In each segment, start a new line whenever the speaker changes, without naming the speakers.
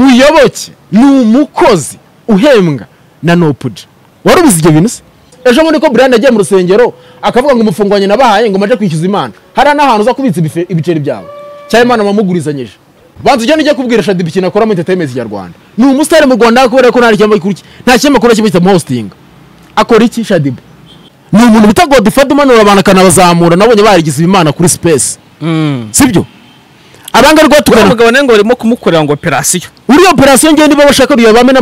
muyoboke ni umukozi uhembwa na nopuja wari ubuze ibyo bintu se ejo bundi ko burayani agiye mu rusengero akavuga ngo umufunguranye nabahaye ngo maje kwishyuza imana hariya n'ahantu uza kubitsa ibife- ibiceri byawe cyangwa imana wamugurizanyije banza ugende ujye kubwira shadiba ikintu akora muri entertainment nyarwanda ni umusitari mu rwanda kubera ko nta kinyamakuru cye- nta kinyamakuru kimwe kitamuhostinga akora iki shadiba ni umuntu bita godifadi umanura abantu akanabazamura nabonye barigize imana kuri space sibyo abangari rwose
uriya
tukana
mugabo niyo ngo barimo kumukorera ngo operasiyo
uriya operasiyo ngewe niba bashaka uriya bamena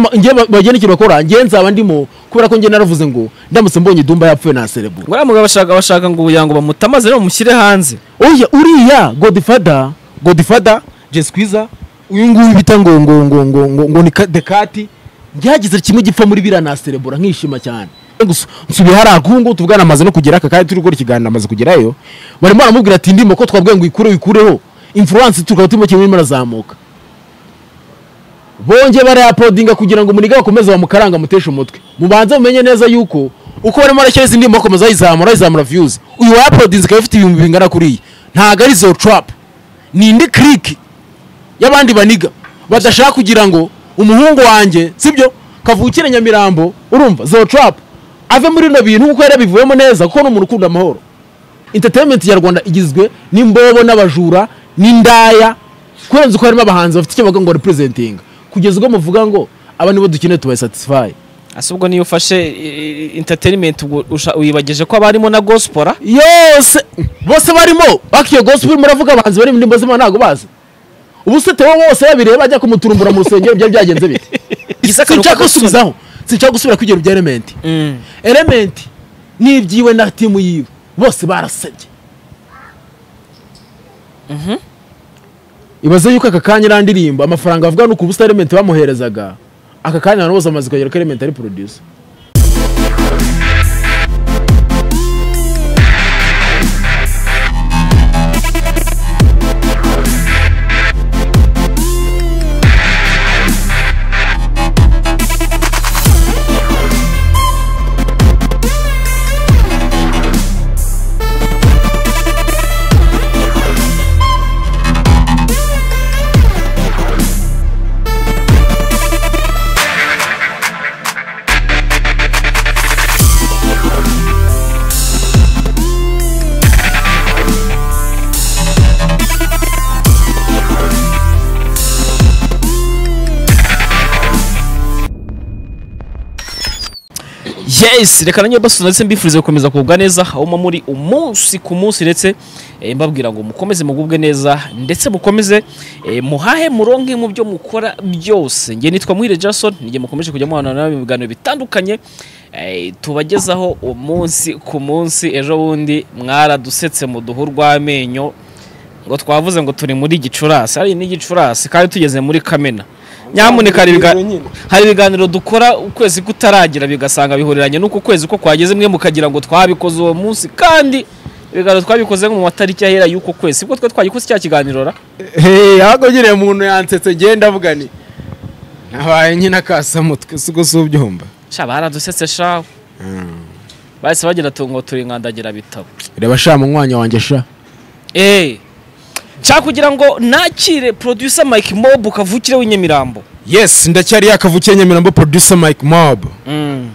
bagena ikintu bakora ngewe nzaba ndimo kubera ko ngewe naravuze ngo ndamutse mbonye idumba yapfuye naserebura
uriya mugabo bashaka bashaka ngo ugira ngo bamutamaze rero bamushyire hanze
oya uriya godifada godifada jesikwiza uyu nguyu bita ngo ngo ngo ngo ngo ngo ni ka- dekati byagize kimwe gipfa muri biriya naserebura nkishima cyane Gusa nsubiye hariya kuko ngubu tuvugana amaze no kugera aka kanya turi gukora ikiganiro amaze kugerayo barimo baramubwira ati ndimo ko twabwiye ngo ikure ikureho influence tukaba turimo kimwe irimo irazamuka bongeye barayapodinga kugira ngo muniga bakomeze bamukaranga amuteshe umutwe mubanze mumenye neza yuko uko barimo barashyira izi ndimi bakomeza bayizamura bayizamura views uyu wayapodinze ikaba ifite ibihumbi bingana kuriya ntabwo ari zo trap ni indi click y'abandi baniga badashaka kugira ngo umuhungu wanjye sibyo kavukire nyamirambo urumva zo trap ave muri bino bintu kuko yarabivuyemo neza kuko ni umuntu ukunda amahoro entertainment nyarwanda igizwe n'imbobo n'abajura n'indaya kurenza uko harimo abahanzi bafite icyo bavuga ngo representing kugeza ubwo muvuga ngo aba nibo dukeneye tubasatisfy
ese ubwo niyo ufashe interineti wibageje ko abarimo na gosipora
yose bose barimo bakiyo gospel muravuga abahanzi bari mu ndimbo z'imana ntabwo bazi ubu se Theo wose yabireba ajya kumuturumbura mu rusengero byari byagenze bite sinshaka gusubizaho sinshaka gusubira kwigera ibya element element nibyiwe na timu yiwe bose barasabye ibaze yuko aka kanya irandirimbo amafaranga bavuga nuko ubusa element bamuherezaga aka kanya abantu bose bamaze kugera ko element ari producer
yes reka nanjye basuza ndetse mbifurize gukomeza kugubwa neza aho muba muri umunsi ku munsi ndetse eh, mbabwira ngo mukomeze mugubwe neza ndetse mukomeze eh, muhahe muronke mu byo mukora byose njye nitwa muhire jason njye mukomeje kujya muhana nawe mu biganiro bitandukanye eh, tubagezaho umunsi ku munsi ejo bundi mwaradusetse muduha urw'amenyo ngo twavuze ngo turi muri gicurasi hari n'igicurasi kandi tugeze muri kamena nyamuneka hari ibiga- hari ibiganiro dukora ukwezi kutaragira bigasanga bihuriranye n'uko ukwezi ko kwageze mwe mukagira ngo twabikoze uwo munsi kandi ibiganiro twabikoze nko mu matariki ahera y'uko kwezi sibwo twe twagikoze cya kiganiro ra
Hey, ahubwo nyine umuntu yansetse genda avuga ni nabaye nyine akasamutwe si ubwo si ubyumva
sha baradusetse sha bahise bagira ati ngo turi nkandagira bitabo
reba sha munywanya wanjye sha
eee nshaka kugira ngo nakire producer mike mob kavukire w'inyamirambo
yes ndacyari yakavukiye nyamirambo producer mike mob
uyu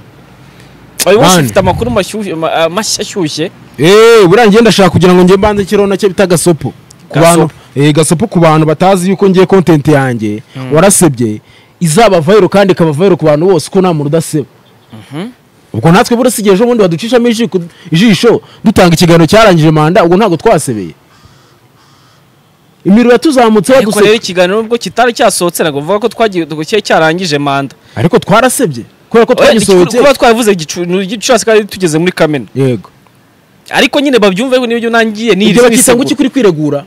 munsi
Bandi.
ufite amakuru mashyushye ma- ah, mashya ashyushye
eee buriya njye ndashaka kugira ngo njye mbanze ikirona cye bita gasopo ku
Gasopo.
bantu eh, gasopo ku bantu batazi yuko ngiye content yanjye warasebye izaba viral kandi ikaba viral ku bantu bose uko nta muntu udaseba ubwo natwe burasigaye ejo bundi baducishamo ijishi ku- ijisho dutanga ikiganiro cyarangije manda ubwo ntabwo twasebeye imiriro yatuzamutse
ariko rero
badusebye
ikiganiro nubwo kitari cyasohotse ntabwo bavuga ko twagiye dukocyeye cyarangije manda
ariko twarasebye kubera ko
Oya, igicu-
twagisohokeye
kuba twavuze gicurasi kandi tugeze muri kamena
yego
ariko nyine babyumve ngo n'ibyo nangiye ni
ibyo bakita ngo iki kuri kwiregura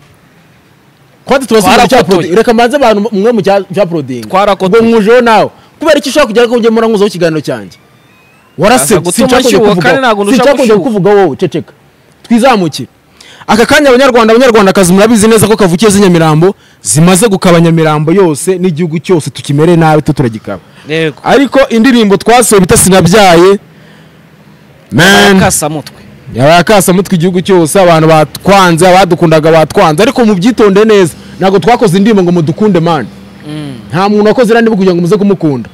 kwati tubasigaye cya
Twarakotoye.
proding reka mbanze abantu mwe mu cya cya proding
Twarakotoye.
ngo nkujeho nawe kubera icyo ushaka kugera ko ugiye muranguzaho ikiganiro cyanjye warase
Aza gutuma
sinshaka
nshyuha
kongera
kandi ntabwo
kuvuga sinshaka
ndushaka
kongera
gushyuha.
kuvuga wowe ceceka twizamukire aka kanya abanyarwanda abanyarwandakazi murabizi neza ko kavukiye izi nyamirambo zimaze gukaba nyamirambo yose n'igihugu cyose tukimere nabi twe turagikaba
yego
ariko indirimbo twasohoye bita sinabyaye man
akasamutwe
yabaye akasamutwe igihugu cyose abantu batwanze abadukundaga batwanze ariko mubyitondeye neza ntabwo twakoze indirimbo ngo mudukunde mani nta muntu wakoze irani kugira ngo muze kumukunda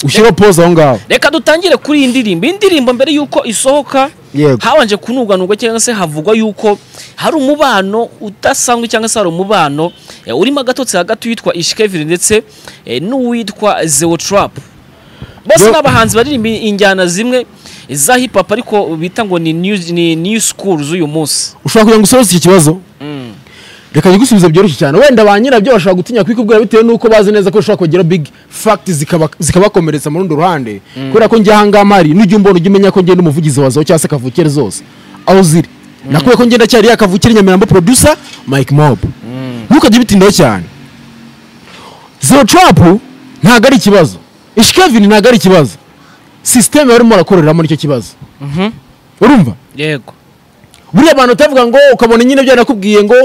ushyiraho poze aho ngaho
reka dutangire kuri iyi ndirimbo iyi ndirimbo mbere y'uko isohoka
Yego.
habanje kunuganurwa cyangwa se havugwa y'uko hari umubano udasanzwe cyangwa se hari umubano eh, urimo agatotsi hagati y'uwitwa ishikevire ndetse eh, n'uwitwa zewo turapu bose
Yo.
ni abahanzi baririmba injyana zimwe za hip hop ariko bita ngo ni new, ni new school z'uyu munsi
ushobora kugira ngo usohoze iki kibazo reka gusubiza byoroshye cyane wenda ba nyirabyo bashobora gutinya kubikubwira bitewe n'uko bazi neza ko bishobora kongera big fact zikaba- zikabakomeretsa mu rundi ruhande kubera ko njye ahangaha mari nujya umbona ujya umenya ko njye ndi umuvugizi wa zawo cyangwa se kavukire zose aho ziri nakuye ko njye ndacyari ya kavukire nyamirambo producer mike mob ntukajye ubitindaho cyane zero trap ntabwo ari ikibazo ishikevini ntabwo ari ikibazo sisiteme barimo barakoreramo nicyo kibazo urumva
yego
buriya abantu utavuga ngo ukabona nyine ibyo nakubwiye ngo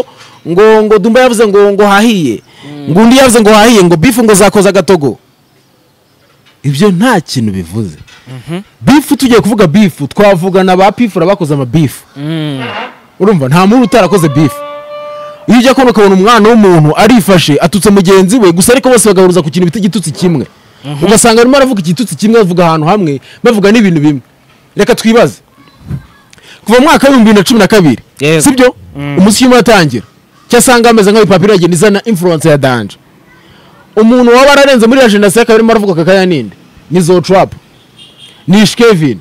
ngo ngo dumba yavuze ngo ngo hahiye ngo undi yavuze ngo hahiye ngo bifu ngo zakoza agatogo ibyo nta kintu bivuze bifu tugiye kuvuga bifu twavugana ba pifura bakoze amabifu urumva nta muntu utarakoze bifu iyo ujya kubona ukabona umwana w'umuntu arifashe atutse mugenzi we gusa ariko bose bagahuriza ku kintu bita igitutsi kimwe ugasanga arimo aravuga igitutsi kimwe bavuga ahantu hamwe bavuga n'ibintu bimwe reka twibaze kuva mu mwaka w'ibihumbi bibiri na cumi na kabiri
Yego.
sibyo umunsi urimo uratangira cyasanga ameze nk'abipapuro iragenda izana influence ya danje umuntu waba ararenze muri agendasi y'akabiri arimo aravuga kakaya ninde ni zo turapu ni ishikevini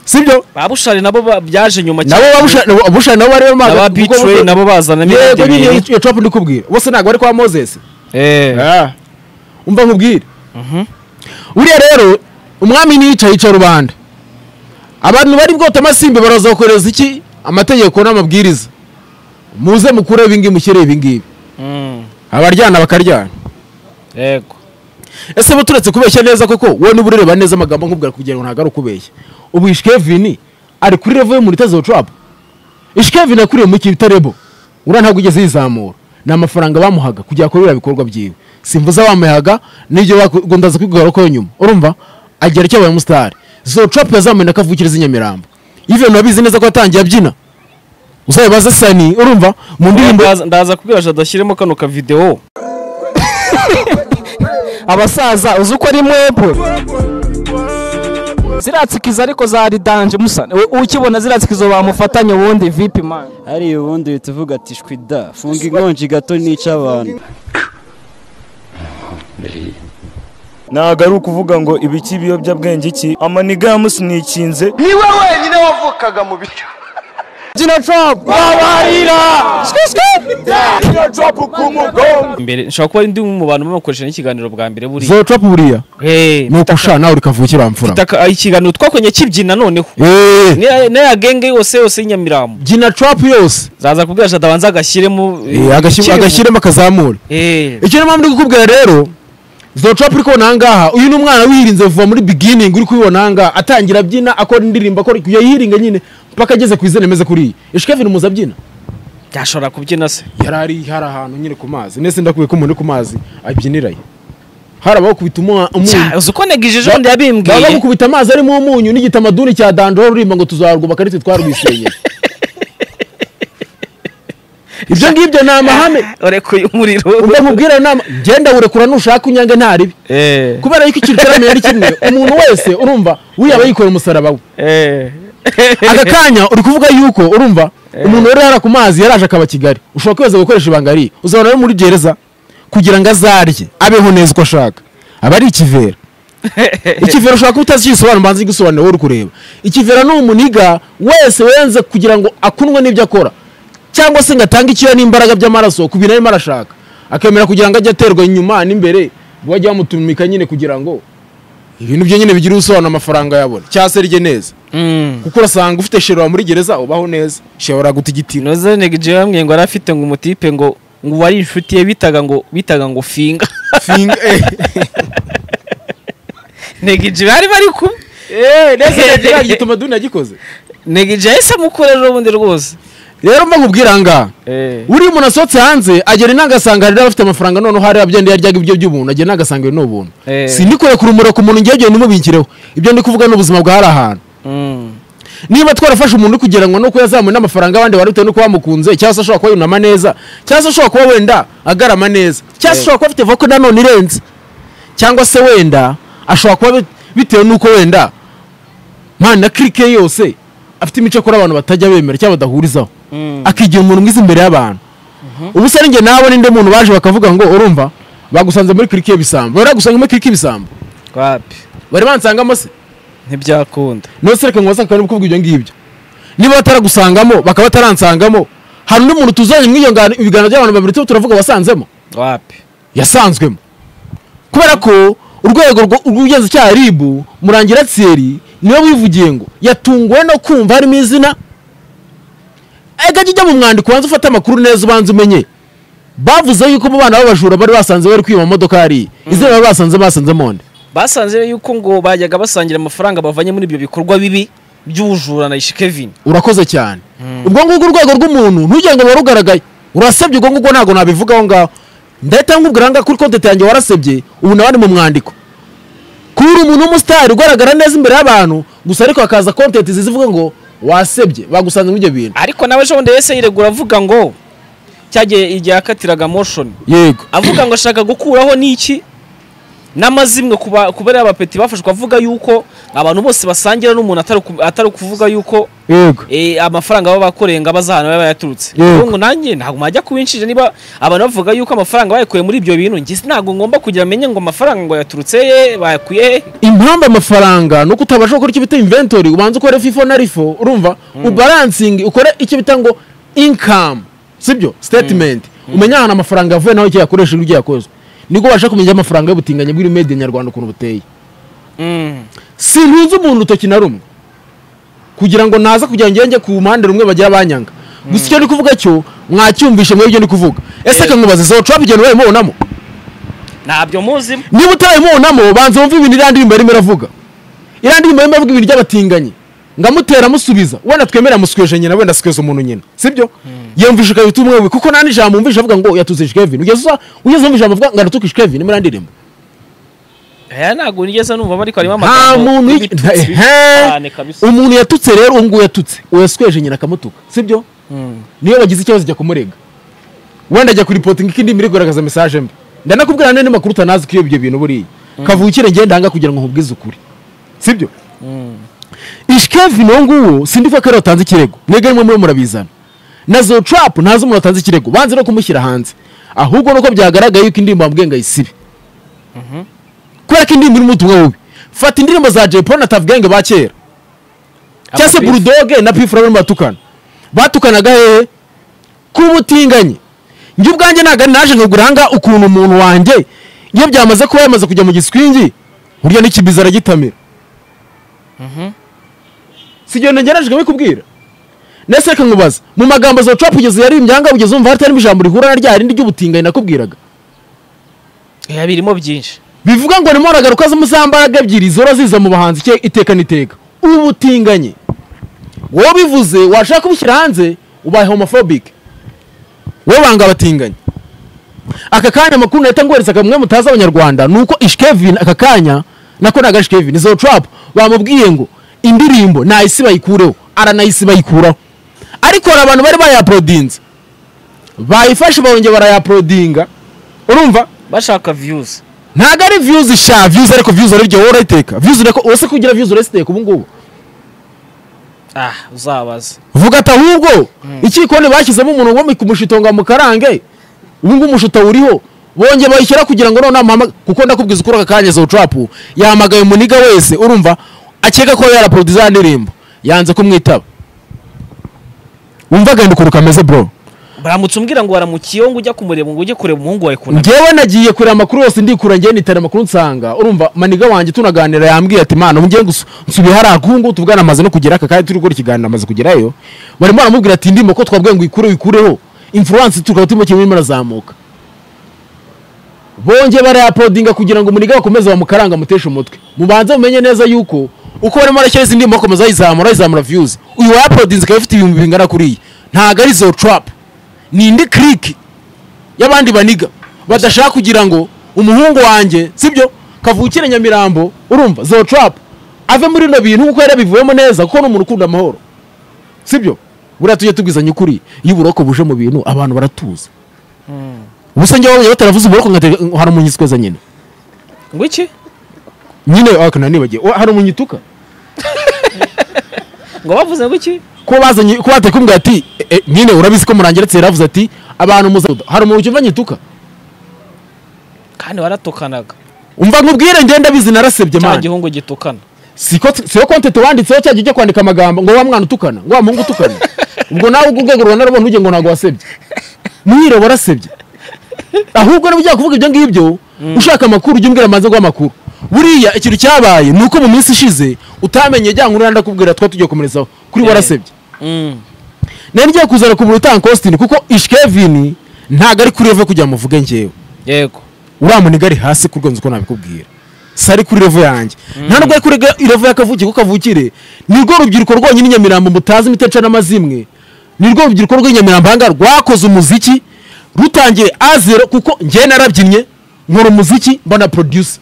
sibyo
babushari nabo ba- byaje nyuma
nabo babusha- nabo- abushari nabo bari bamaze
aba
kuko-
bitrey nabo bazana
yego
imyenda
nyine
ibiri.
iyo turapu ndi kubwira bose ntabwo bari kwa moses
Eh.
umva nkubwire uriya rero umwami niyica yica rubanda abantu bari bwote amasimbi baraza bakohereza iki amategeko n'amabwiriza muze mukure ibingibi mushyire ibingibi
Mm.
abaryana bakaryana
yego
ese bo turetse kubeshya neza koko wowe niba ureba neza amagambo nkubwira kugira ngo ntabwo ari ukubeshya ubu ishikevini ari kuri revo yo muri tezo turapu ishikevini yakuriye mu kibita rebo uriya ntabwo ugeze yizamura ni amafaranga bamuhaga kugira ngo biriya bikorwa byiwe simvuze abamuhaga n'ibyo bakundaza kwigarukwaho nyuma urumva agera icyo abaye umusitari zo turapu yazamuye na kavukire z'i nyamirambo ivyo nabizi neza ko atangiye abyina uzabibaze sani urumva mu ndirimbo
Ndaza- ndaza kubwira jada ashyiremo kano kavidewo
abasaza uzi uko ari mwebwe ziriya tsikizo ariko za ridanje musa we- ukibona ziriya tsikizo bamufatanye ubundi vipi mani
hariya ubundi uhita uvuga ati shwi da funga inkonji gato nica abantu
ntabwo ari ukuvuga ngo ibi cy'ibiyobyabwenge iki amaniga ya musi nikinze
niwe wenyine wavukaga mu bityo
imbere nshobora kuba ari ndi mu bantu bakoresha n'ikiganiro bwa mbere buriya
zo turapu buriya
Eh,
ni uko usha nawe uri kavukire wamfura
taka- ah, ikiganiro twakonye kibyina noneho
Eh.
N'iya- n'iya genge yose yose y'inyamirambo
byina trapu yose
zaza kubwira jada abanza agashyiremo eh,
agashyiremo
ikirugu.
agashyiremo akazamure
Eh,
icyo niyo mpamvu ndi kukubwira rero zo trapu uri kubona ahangaha uyu ni umwana wihirinze vuba muri beginning uri kubibona ahangaha atangira abyina akora indirimbo akora yayihiringa nyine mpaka ageze ku izina rimeze kuri iyi ishikevini muzi abyina
yashobora kubyina se
yari ari hari ahantu nyine ku mazi nese ndakubiye ko umuntu uri ku mazi abyiniraye hari abakubita umunyu
Cya, uzi uko negijeje ubundi
baba
yabimbwiye
bakubita amazi arimo umunyu n'igitamaduni cya dandoro rurimba ngo tuzarwubaka ariko twarwisenyeye ibyo ngibyo ni amahame
urekuye umuriro
ubwo mubwira inama genda urekura nushaka unyange ntaribi
Eh,
kubera yuko ikintu cyaramenye ari kimwe umuntu wese urumva uyaba yikorera umusaraba we
eh.
aka kanya uri kuvuga yuko urumva umuntu wari hara ku mazi yaraje akaba kigali ushobora kweza gukoresha ibanga ari uzabona ari muri gereza kugira ngo azarye abeho neza uko ashaka aba ari ikivera ikivera ushobora kuba utazi igisobanuro mbanza igisobanuro wowe uri kureba ikivera ni umuniga wese wenze kugira ngo akunwe n'ibyo akora cyangwa se ngo atange icyuya n'imbaraga by'amaraso ku bintu arimo arashaka akemera kugira ngo ajye aterwa inyuma n'imbere bajya bamutumika nyine kugira ngo ibintu byo nyine bigira ubusobanuro amafaranga yabona cyangwa se arye neza
Mm.
kuko urasanga ufite sherora muri gereza ubaho neza sherora guta igitino
noze negijeje bamwe ngo yari afite ngo umutipe ngo ngo wari inshuti ye bitaga ngo bitaga ngo finga
Finga- eh,
negije bari bari kumwe
eh, neza nagira igituma duni yagikoze
negije yahise amukorera ubundi rwose
rero mba nkubwira aha ngaha
Eh.
uriya umuntu asohotse hanze agera inanga asanga rero afite amafaranga noneho hariya byenda yaryaga ibyo by'ubuntu agera inanga asanga ibi ni ubuntu
Eh.
sindikore kurumura ku muntu ngewe ibyo ntimubikireho ibyo ndi kuvuga ni ubuzima bwa hari ahantu
Mm.
niba twarafashe umuntu kugira ngo nuko yazamuye n'amafaranga y'abandi wari bitewe nuko bamukunze cyangwa se ashobora kuba yunama neza cyangwa se ashobora kuba wenda agarama neza cyangwa se ashobora kuba afite voka nanone irenze cyangwa se wenda ashobora kuba bit- bitewe nuko wenda mpana kirike ye yose afite imico kuri abantu batajya bemera cyangwa badahurizaho akigira umuntu mwiza imbere y'abantu ubu se ninjye nawe n'indi muntu baje bakavuga ngo urumva bagusanze muri kirike y'ibisambo baragusanga muri kirike y'ibisambo
wapi
bari bansangamo se
ntibyakunda
nose reka ngo bazakabone kuvuga ibyo ngibyo niba bataragusangamo bakaba bataransangamo hari undi muntu tuzanye muri iyo ngano- ibiganiro by'abantu babiri tuba turavuga wasanzemo
wapi
yasanzwemo kubera ko urwego rwo- rw'ubugenzacyaha ribu murangira tseri niwe wivugiye ngo yatunguwe no kumva harimo izina ega jya ujya mu mwandiko wanze ufate amakuru neza ubanze umenye bavuze yuko mu bana b'abajura bari basanze bari kwiba amamodoka hariya izina bari basanze basanze monde
basanze yuko ngo bajyaga basangira amafaranga bavanye muri ibyo bikorwa bibi by'ubujura na ishikevin
urakoze cyane ubwo ngubwo urwego rw'umuntu ntujye ngo ruba rugaragaye urasebye ubwo ngubwo ntabwo nabivuga aho ngaho ndahita nkubwira ngaho kuri konti yanjye warasebye ubu nawe ni mu mwandiko kuba uri umuntu w'umusitari ugaragara neza imbere y'abantu gusa ariko hakaza kontenti zivuga ngo wasebye bagusanze muri ibyo bintu
ariko nawe ejo bundi wese yiregura avuga ngo cyagiye igihe yakatiraga moshoni
yego
avuga ngo ashaka gukuraho n'iki n'amazimwe ku ba- ku bariya bapeti bafashwe avuga yuko abantu bose basangira n'umuntu atari ku- atari ukuvuga yuko
yego
eh, amafaranga baba bakoreye ngo abaza ahantu baba bayaturutse
Yego.
Rero ngo nanjye ntabwo mwajya kubinshije niba abantu bavuga yuko amafaranga bayikuye muri ibyo bintu njye ntabwo ngomba kugira menye ngo amafaranga ngo yaturutse he bayakuye he
impamvu amafaranga ni uko utabasha gukora icyo bita inventory ubanza ukore fifo na rifo urumva ubaransingi ukore icyo bita ngo income sibyo statement umenye ahantu amafaranga yavuye naho icyo yakoresheje n'ibyo yakozwe nibwo ubasha kumenya amafaranga y'ubutinganyi bw'iri made in nyarwanda ukuntu buteye sintunze umuntu urutoki na rumwe kugira ngo naza kugira ngo njye ku mpande rumwe bagira abanyanga gusa icyo ndi kuvuga cyo mwacyumvishe mwe ibyo ndi kuvuga ese
Yego.
akankubaza zo trap igenda urayimubonamo
ntabyo muzimo
niba utarayimubonamo banza wumve ibintu iriya ndirimbo yarimo iravuga iriya ndirimbo yarimo iravuga ibintu by'abatinganyi ngamutera amusubiza wenda twemera amusikweje nyina wenda asikweje umuntu nyina sibyo yumvisha ikabita umwe we kuko nta n'ijambo wumvisha avuga ngo yatuzije Kevin ugeze usa ugeze wumva ijambo avuga ngo aratukije Kevin muri iriya ndirimbo
aya ntabwo nigeze numva ariko harimo
nta muntu
y'ibitutsi
nta-
bibi cyane
ehe.
kabisa
umuntu yatutse rero uwo nguwo yatutse uwo yasikweje nyina akamutuka sibyo niyo bagize ikibazo ajya kumurega wenda ajya kuripotinga ikindi miri kugaragaza mesaje mbi ndanakubwira n'andi makuru utanazi ko iyo ibyo bintu buriya kavukire ngende aha ngaha kugira ngo nkubwize ukuri sibyo ishikevin uwo nguwo sindi ko ariwe watanze ikirego mwebwe nimwe muri murabizana na zo trap ntazi umuntu watanze ikirego banze no kumushyira hanze ahubwo nuko byagaragaye yuko indirimbo bambwiye ngo ayisibe kubera ko indirimbo irimo ubutumwa bubi fata indirimbo za jay paul na Tuff Gang ba kera cyangwa se
Ama-
burudoge na pifura barimo batukana batukanaga hehe k'ubutinganyi njye ubwanjye ntabwo ari naje nkagura aha ngaha ukuntu umuntu wanjye iyo byamaze kuba yamaze kujya mu giswingi burya n'ikibiza aragitamira si igihano ngerageje kubikubwira ndetse reka nkubaza mu magambo zo trap kugeza yari imyanga kugeza umva hatarimo ijambo rihura na rya rindi ry'ubutinganyi nakubwiraga
Eh, birimo byinshi
bivuga ngo nimo uragaruka z'umuzambaraga ebyiri zora ziza mu bahanzi ke iteka n'iteka ubu butinganye wowe bivuze washaka kubushyira hanze ubaye homophobic wowe banga abatinganye aka kanya amakuru nahita ngohereza kamwe mutazi abanyarwanda ni uko ishkevin aka kanya nako ntago ari ishkevin izo trap bamubwiye ngo indirimbo nahise bayikureho aranahise bayikuraho ariko hari abantu bari bayaprodinze bayifashe barongera barayaprodinga urumva
bashaka views
ntago ari views sha views ariko views ariryo wowe urayiteka views ureko ose kugira views urayiteka ubu ngubu
ah uzabaza
vuga ati ahubwo ikikoni bashyizemo umuntu wo kumushitonga ngo amukarange ubu ngubu umushuta uriho bongeye bayishyira kugira ngo noneho amuhamagare kuko ndakubwiza ukora aka kanya zo trap yahamagaye umuniga wese urumva akeka ko yaraporoduza ya ndirimbo yanze kumwitaba wumva agenda ukuntu kameze bro
baramutse umbwira ngo waramukiyeho ngo ujya kumureba ngo ujye kureba umuhungu wawe kunamira
ngewe nagiye kureba amakuru yose ndikura ngewe nitara amakuru nsanga urumva maniga wanjye tunaganira yambwiye ati mana ubu ngiye gusu- nsubiye hariya ubu ngubu tuvugana amaze no kugera aka kanya turi gukora ikiganiro amaze kugerayo barimo baramubwira ati ndimo ko twabwiye ngo uyikureho uyikureho influence tukaba turimo kirimo irazamuka bongeye barayapodinga kugira ngo muniga bakomeze bamukaranga amuteshe umutwe mubanze mumenye neza yuko uko barimo barashyira izindi ndimo bakomeza bayizamura bayizamura views uyu wayapodinze ikaba ifite ibihumbi bingana kuriya ntabwo ari zo trap ni indi click y'abandi baniga badashaka kugira ngo umuhungu wanjye sibyo kavukire nyamirambo urumva zo trap ave muri bino bintu kuko yarabivuyemo neza kuko ni umuntu ukunda amahoro sibyo buriya tujye tubwizanya ukuri iyo uburoko buje mu bintu abantu baratuza ubusanzwe wabonye bataravuze uburoko nka hari umunyitweza nyine
ngo iki
nyine wakana nibagiwe Wa- hari umunyituka
ngo bavuze ngo iki
kuba bazanye kuba batakubwira ati "E, e, nyine urabizi ko murangeretse yaravuze ati abantu muza hari umuntu ucyumva nyituka
kandi waratukanaga
umva nkubwire ngenda bizi narasebye
cya
manje
gihungu gitukana
siko siko kontete wanditseho cyagiye ujya kwandika amagambo ngo wa mwana utukana ngo wa muhungu utukana ubwo nawe ubwo urwego rwanarubona ugiye ngo ntabwo wasebye mwireba warasebye ahubwo niba ugiye kuvuga ibyo ngibyo ushaka amakuru ujye umbwira amaze ngo amakuru buriya ikintu cyabaye ni uko mu minsi ishize utamenye jya nkuru ndakubwira twa tugiye komerezaho kuri warasebye
Mm.
nari ngiye kuzana kubura utanga kositini kuko ishkevini ntabwo ari kuri revo kugira ngo muvuge ngewe
yego
uriya muniga ari hasi ku rwego uko nabikubwira si ari kuri revo yanjye nta nubwo ari kuri ga- revo y'akavukire kuko kavukire ni rwo rubyiruko rwonyine i nyamirambo mutazi imiteca n'amazimwe ni rwo rubyiruko rw'i nyamirambo ahangaha rwakoze umuziki rutangiye azero kuko njyewe narabyinnye nkora umuziki mbona producer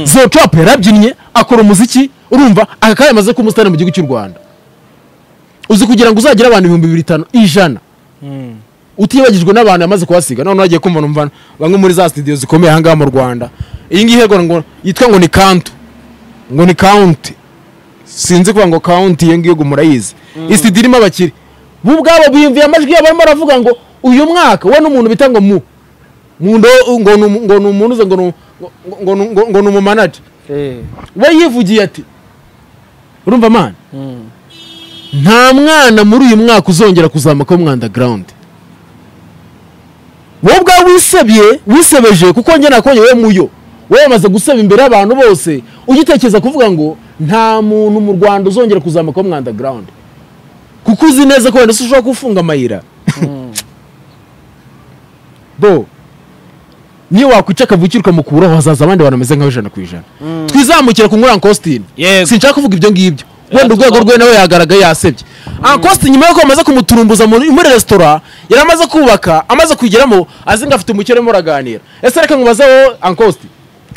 zotrap yarabyinnye akora umuziki urumva aka kanya amaze kuba umusitani mu gihugu cy'u rwanda uzi kugira ngo uzagire abantu ibihumbi bibiri bitanu ijana utibagijwe n'abantu yamaze kuhasiga noneho agiye kumva numva bamwe muri za studio zikomeye ahangaha mu rwanda iyi ngiyi rero ngo yitwa ngo ni kantu ngo ni kawunti sinzi kuvuga ngo kawunti iyo ngiyo ngo murayizi iyi studio irimo abakire bo ubwabo biyumviye amajwi yabo barimo baravuga ngo uyu mwaka we n'umuntu bita ngo mu mu ndo- ngo ni umu- ngo ni umuntu uze ngo ni ngo- ngo- ngo- ngo- ngo ni umumanaja
eh
we yivugiye ati urumva mana nta mwana muri uyu mwaka uzongera kuzamuka mu mwanda garawundi wowe ubwawe wisebye wisebeje kuko njye nakubonye wowe muyo wowe wamaze guseba imbere y'abantu bose ugitekereza kuvuga ngo nta muntu mu rwanda uzongera kuzamuka mu mwanda garawundi kuko uzi neza ko wenda se ushobora kufunga amayira bo niyo wakwica akavukire ukamukuraho hazaza abandi bantu bameze nkawe ijana ku ijana twizamukire ku nkura kositini
Yego.
sinshaka kuvuga ibyo ngibyo wenda
tuba-
urwego rwe nawe yagaragaye yasebye ankositi nyuma y'uko bamaze kumuturumbuza muri muri resitora yari amaze kubaka amaze kuyigeramo azi ngo afite umukire arimo araganira ese reka nkubaze wowe ankositi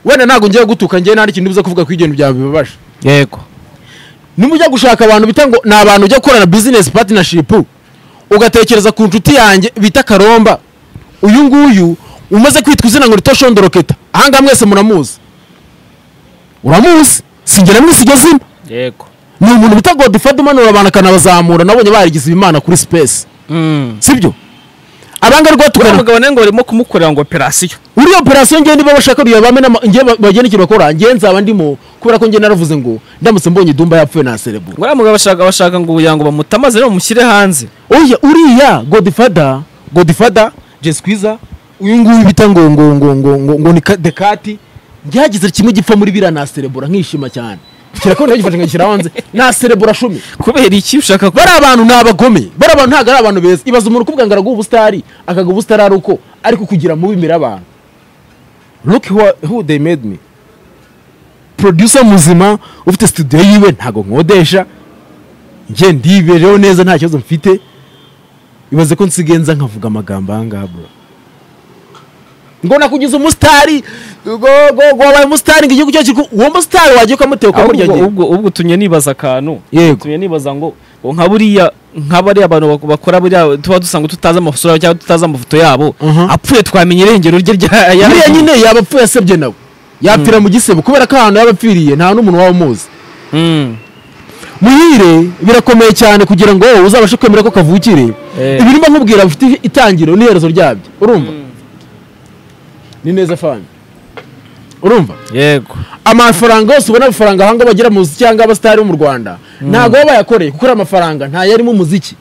wenda ntabwo ngiye gutuka ngewe nta n'ikintu ubuze kuvuga ku ibyo bintu byawe bibabaje
yego
niba ujya gushaka abantu bita ngo ni abantu ujya gukorana bizinesi patinishipu ugatekereza ku nshuti yanjye bita karomba uyu nguyu umaze kwitwa izina ngo rito shondoroketa ahangaha mwese muramuzi uramuzi sinjye namwisiga zina
yego
ni umuntu bita godifa umanura abantu akanabazamura nabonye barigize ibimana kuri sipesi sibyo abanga rwo
uriya
tugana
mugabo nari ngo barimo kumukorera ngo operasiyo
uriya operasiyo ngewe niba bashaka reba bame n'ama- ngewe ba- bagena icyo bakora ngewe nzaba ndimo kubera ko ngewe naravuze ngo ndamutse mbonye dumba yapfuye naserebura
uriya mugabo bashaka bashaka ngo kugira ngo bamutamaze rero bamushyire hanze
oya uriya godifada godifada jesikwiza uyu nguyu bita ngo ngo ngo ngo ngo ngo ni Ka- dekati byagize kimwe gipfa muri biriya naserebura nkishima cyane kirakora gifashe nkagishyira hanze naserebura cumi
kubera iki ushaka ko
bariya bantu ni abagome bariya bantu ntabwo ari abantu beza ibaza umuntu ukubwa ngo araguha ubusitari akaguha ubusitari ari uko ariko kugira mubi imbere y'abantu look who, who they made me producer muzima ufite studio yiwe ntabwo nkodesha njye ndibereho neza nta kibazo mfite ibaze ko nsigenza nkavuga amagambo aha ngaha bro ngo nakugize umusitari ngo ngo ngo wabaye umusitari ngo igihugu cyacu uwo musitari wagiye ukamuteka ukamurya
ubwo
njye
ubwo ubwo utumye nibaza akantu
Yego.
utumye nibaza ngo ngo nka buriya nka bariya abantu bak- bakora buriya tuba dusanga tutazi amasura cyangwa tutazi amafoto yabo
Mhm.
apfuye twamenya irengero rye rya
buriya
yaryo.
nyine yaba apfuye asebye nawe yapfira mu gisebo kubera ko ahantu yaba apfiriye nta n'umuntu waba umuzi
Mm.
muhire birakomeye cyane kugira ngo wowe uzabashe kwemera ko kavukire
Eh.
ibirimo nkubwira bifite itangiro n'iherezo ryabyo urumva ni neza fani urumva
yego
amafaranga yose ubona amafaranga ahanga bagira mu muziki cyangwa abasitari bo mu rwanda ntabwo baba bayakoreye kuko ari amafaranga ntayarimo umuziki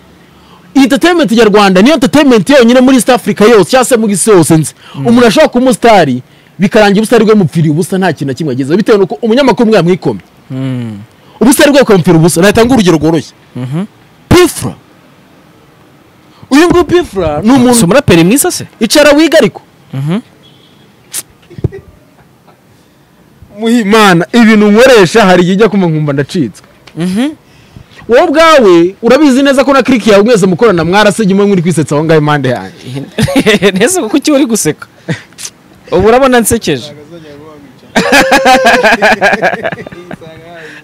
entertainment nyarwanda niyo entertainment yonyine muri east africa yose cyangwa se mu isi yose nzi umuntu ashobora kuba umusitari bikarangira ubusitari bwe mupfiriye ubusa nta kintu na kimwe agezeho bitewe n'uko umunyamakuru umwe yamwikomye ubusitari bwe bukamupfira ubusa natanga urugero rworoshye pifura uyu nguyu pifura ni
si
umuntu
umuraperi mwiza se
icara wiga ariko muhimana ibintu nkoresha hari igihe ujya kumva nkumva ndacitswe wowe ubwawe urabizi neza ko na kiriki yawe mwese mukorana mwarasebye mwe muri kwisetsa aho ngaho impande yanjye
neza kuki uri guseka ubu urabona nsekeje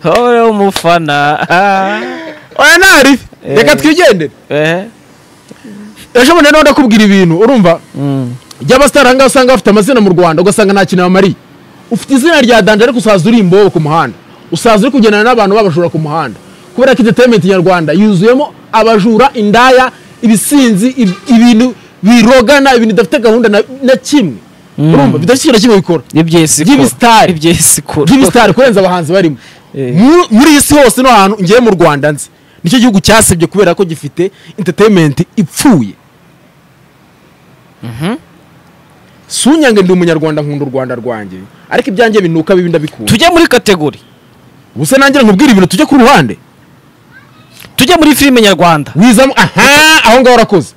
wowe umufana ah,
oya ntari
Eh.
reka twigendere
eh,
ejo bundi nawe ndakubwira ibintu urumva
mm,
ry'abasitari ahangaha usanga bafite amazina mu rwanda ugasanga nta kintu bamariye ufite izina rya danje ariko usaza uri imbobo ku muhanda usaza uri kugendana n'abantu babajura ku muhanda kubera ko entertainment nyarwanda yuzuyemo abajura indaya ibisinzi ib- ibintu birogana ibintu bidafite gahunda na, na kimwe urumva bidafite ikintu na kimwe bikora
iby'isi
Give
kuru.
star.
iby'isi kuru.
by'ibisitari kurenza abahanzi barimo
Eh.
Mu- muri iyi si hose no hantu ngewe mu rwanda nzi nicyo gihugu cyasebye kubera ko gifite entertainment ipfuye sunyange ndi umunyarwanda nkunda u rwanda rwanjye ariko ibyanjye binuka bibi ndabikunda
tujye muri kategori
gusa nangira nkubwire ibintu tujye ku ruhande
tujye muri filime nyarwanda
wizamo aha aho ngaho urakoze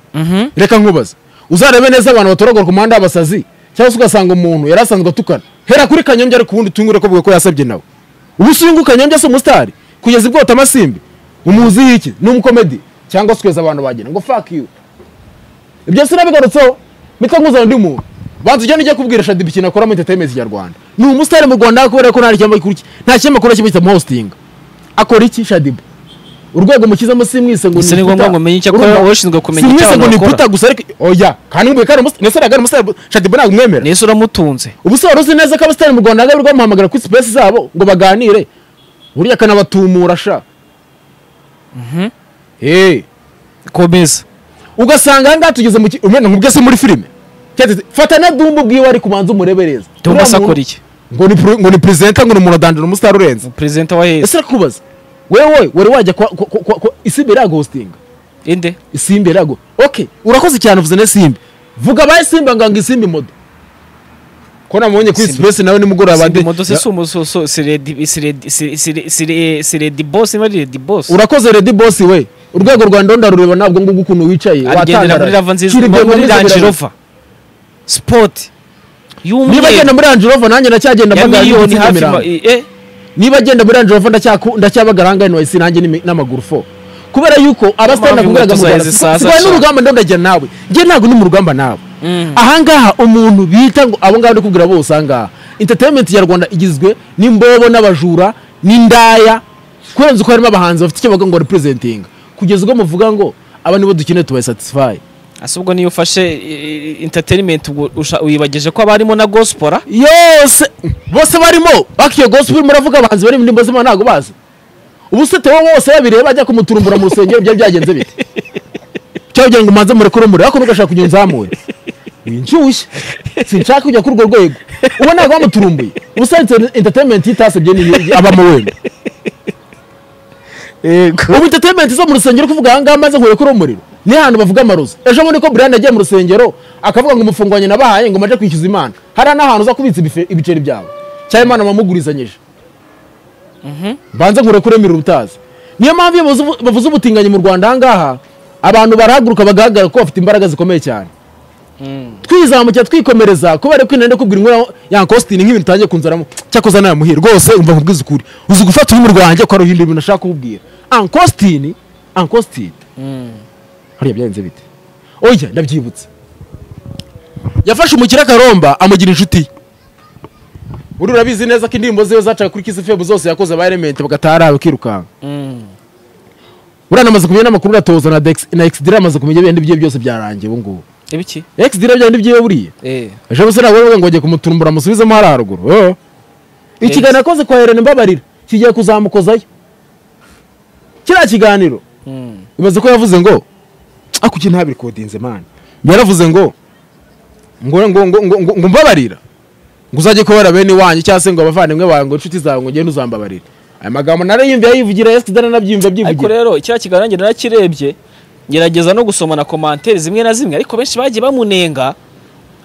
reka nkubaze uzarebe neza abantu batoragura ku muhanda w'abasazi cyangwa se ugasanga umuntu yari asanzwe atukana hera kuri kanyombya ariko ubundi utungure ko bwe ko yasabye nawe ubu usungu kanyombya si umusitari kugeza ibwota amasimbi umuziho iki ni umukomedi cyangwa se ukeza abantu bagena ngo fuck you ibyo sinabigarutseho mitwe nkuzana undi muntu banza ujya nujya kubwira shadiba ikintu akora muri entertainment nyarwanda ni umusitari mu rwanda kubera ko nta cyamba gikurikiye nta cyamba akora kimwe kitamuhostinga akora iki shadiba urwego mushyizemo si mwise ngo
Si ni
Puta.
ngombwa ngo umenye icyo akora,
Urumva?
wowe ushinzwe kumenya
Si
icyo
mwise ngo
abantu
ni
bakora.
puta gusa ariko oya kandi nguye kandi umusitari nese nagari umusitari shadiba ntabwo umwemera
nese uramutunze
ubu se wari uzi neza ko abasitari mu rwanda nagari bamuhamagara kuri sipesi zabo ngo baganire buriya akanabatumura sha Eh.
komeza
ugasanga ahangaha tugeze mu ki- umena nkubwe se muri filime Cyangwa se- fata na dumbu bwiwe ariko ubanza umurebereza
tumba
Uriya muntu-
sakora iki
ngo ni pre- ngo ni perezida ngo ni umuntu adandura umusitari urenze
perezida wa heza
ese rakubaza wewe wari wajya kwa kwa- kwa- kwa- isimbi iraguhostinga
inde
isimbi iragu ok urakoze cyane uvuze n'isimbi vuga abaye simbi ngo ngo isimbi modo ko namubonye kuri
Simbi-
sipesi nawe nimugoroba ndi-
moto se si umusoso si redi si redi si- si- si- si redi bosi niba ari redi bosi
urakoze redi bosi we urwego rwa ndonda rureba ntabwo nguko ukuntu wicaye
agendera muri lava nziza
Kiri
muri-
igenda
muri
neza
range
biragenda.
rover sport
niba agenda
y'umweru
muri range rover nanjye ndacyagenda
ya
mbagara
miliyoni
y'ibitsina
hafi
mirongo.
ma- eh
niba agenda muri range rover ndacyaku- ndacyabagara ahangahe nahise nanjye n'imi- n'amaguru fo kubera yuko abasitari
Mpamvu
nakubwiraga mu
inkweto
rwanda
zawe zisaza
sirwanya
cyane.
n'urugamba ndabwo ndajya nawe njye ntabwo ndi mu rugamba nawe ahangaha umuntu bita ngo abo ngabo ndi kubwira bose ahangaha entertainment nyarwanda igizwe n'imbobo n'abajura n'indaya kurenza uko harimo abahanzi bafite icyo bavuga ngo representing kugeza ubwo muvuga ngo aba nibo dukeneye tubasatisfy
ase ubwo niyo ufashe eh, eh, entertainment ubwo usha- wibageje ko abarimo na gospora
yose bose barimo bakiyo gospel muravuga abahanzi bari mu ndirimbo z'imana ntabwo bazi ubu se tewe wose yabireba ajya kumuturumbura mu rusengero byari byagenze bite cyangwa kugira ngo umanze murekure umuriro ariko ntugashaka kugira unzamure winshyushye sinshaka kujya kuri urwo rwego ubu ntabwo bamuturumbuye ubusa entertainment yitasebye ni abamo wenda ubu entertainment zo mu rusengero kuvuga ahangaha maze nkuye kuri umuriro ni ahantu bavuga amarozi ejo bundi ko Brian yagiye mu rusengero akavuga ngo umufungo wanjye nabahaye ngo maje kwishyuza imana hariya n'ahantu uza kubitsa ibife- ibiceri byawe cyangwa imana wamugurizanyije mbanze nkure kuri emiri ubutazi niyo mpamvu iyo bavuze- bavuze ubutinganyi mu rwanda ahangaha abantu barahaguruka bagahagarara ko bafite imbaraga zikomeye cyane twizamukira twikomereza kubera ko inenda kubwira inkuru ya kositini nk'ibintu utangiye kunzaramo cyakoze nawe muhira rwose umva nkubwiza ukuri uzi gufata ururimi rwanjye ko hari ibindi bintu ashaka kukubwira ankositini ankositini hariya byagenze bite oya ndabyibutse yafashe umukire akaromba amugira inshuti ye buriya urabizi neza ko indirimbo ziwe zacaga kuri kisi febu zose yakoze aba elementi bagatara bakirukanka buriya namaze kumenya n'amakuru uratoza na dex na exdira amaze kumenya ibindi byiwe byose byarangiye ubu ngubu
ibiki
exdira byari byiwe buriya
eh
ejo busa ntabwo bavuga ngo bagiye kumuturumbura amusubizemo hariya haruguru oh. ikiganiro yakoze kwa herene mbabarira kigiye kuzamukozayo kiriya kiganiro ibaze ko yavuze ngo ako ikintu ntabirikodinze mani yaravuze ngo ngo ngo ngo ngo ngo ngo mbabarira ngo uzajye kubera bene iwanyu cyangwa se ngo abavandimwe bawe ngo inshuti zawe ngo ugende uzambabarire aya magambo narayumviye yivugira yesu kidana nabyiyumva
ariko
abyivugira
rero icya kiganiro njye narakirebye ngerageza no gusoma na komantere zimwe na zimwe ariko benshi bagiye bamunenga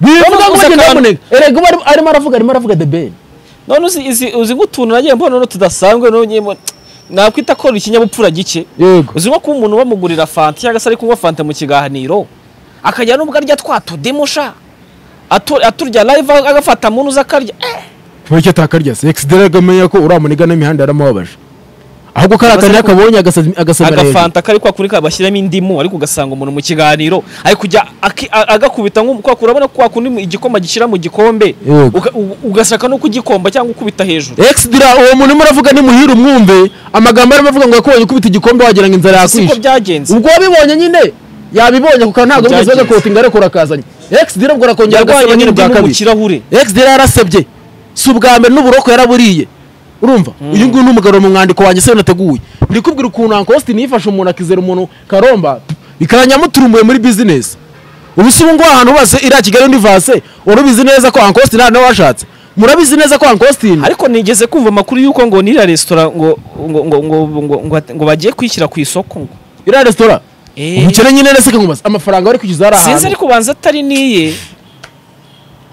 bivuga ngo
gusa
bagenda
akantu-
bamunega erega ubu ari- arimo aravuga arimo aravuga the ben
none uzi izi- uzi nk'utuntu nagiye mbona noneho tudasanzwe none mbona- nakwita ko ni ikinyabupfura gike
yego
uzi nko kuba umuntu bamugurira fanta cyangwa se ari kunywa fanta mu kiganiro akajya n'ubwo arya twa tudemusha aturya live agafata muntu uza akarya eh,
Kuba icyo atakarya se egisidere agamenya ko uriya muniga n'imihanda yaramubabaje ahubwo kariya kantu yakabonye agasazi- agasabira hejuru
agafanta kari kwa kundi kabashyiramo indimu ariko ugasanga umuntu mu kiganiro ari kujya aki- a- agakubita nko kwa kundi urabona ko kwa kundi igikoma gishyira mu gikombe
Yego.
uga- u- ugashaka no kugikomba cyangwa ukubita hejuru
exdira uwo muntu urimo uravuga ni muhire umwumve amagambo arimo avuga ngo yakubonye ukubita igikombe wagira ngo inzara
siko
yakwishe
byagenze
ubwo wabibonye nyine yabibonye kuko ntabwo bimaze
Byagenze.
bagakotinga ariko urakazanye exdira ubwo arakongera
yarwanye
agasaba nyine bwa
n'indimu mu
kabiri
kirahure
exdira yarasebye si ubwa mbere n'uburoko yaraburiye urumva uyu nguyu ni umugabo mu mwandiko wanjye se nateguye ndikubwira ukuntu ankosti nifashe umuntu akizera umuntu karomba bikanyamuturumuye muri bizinesi ubu si ubu ngubu ahantu hose iriya kigali univase urubizi neza ko ankositini nawe washatse murabizi neza ko ankositini
ariko nigeze kumva amakuru y'uko ngo n'iriya resitora ngo ngo ngo ngo ngo ngo, ngo bagiye kwishyira ku isoko ngo
iriya resitora
Eh.
umukene nyine rese kagumasa amafaranga bari kwishyuza hari
sinzi
ahantu
ariko ubanza atari n'iye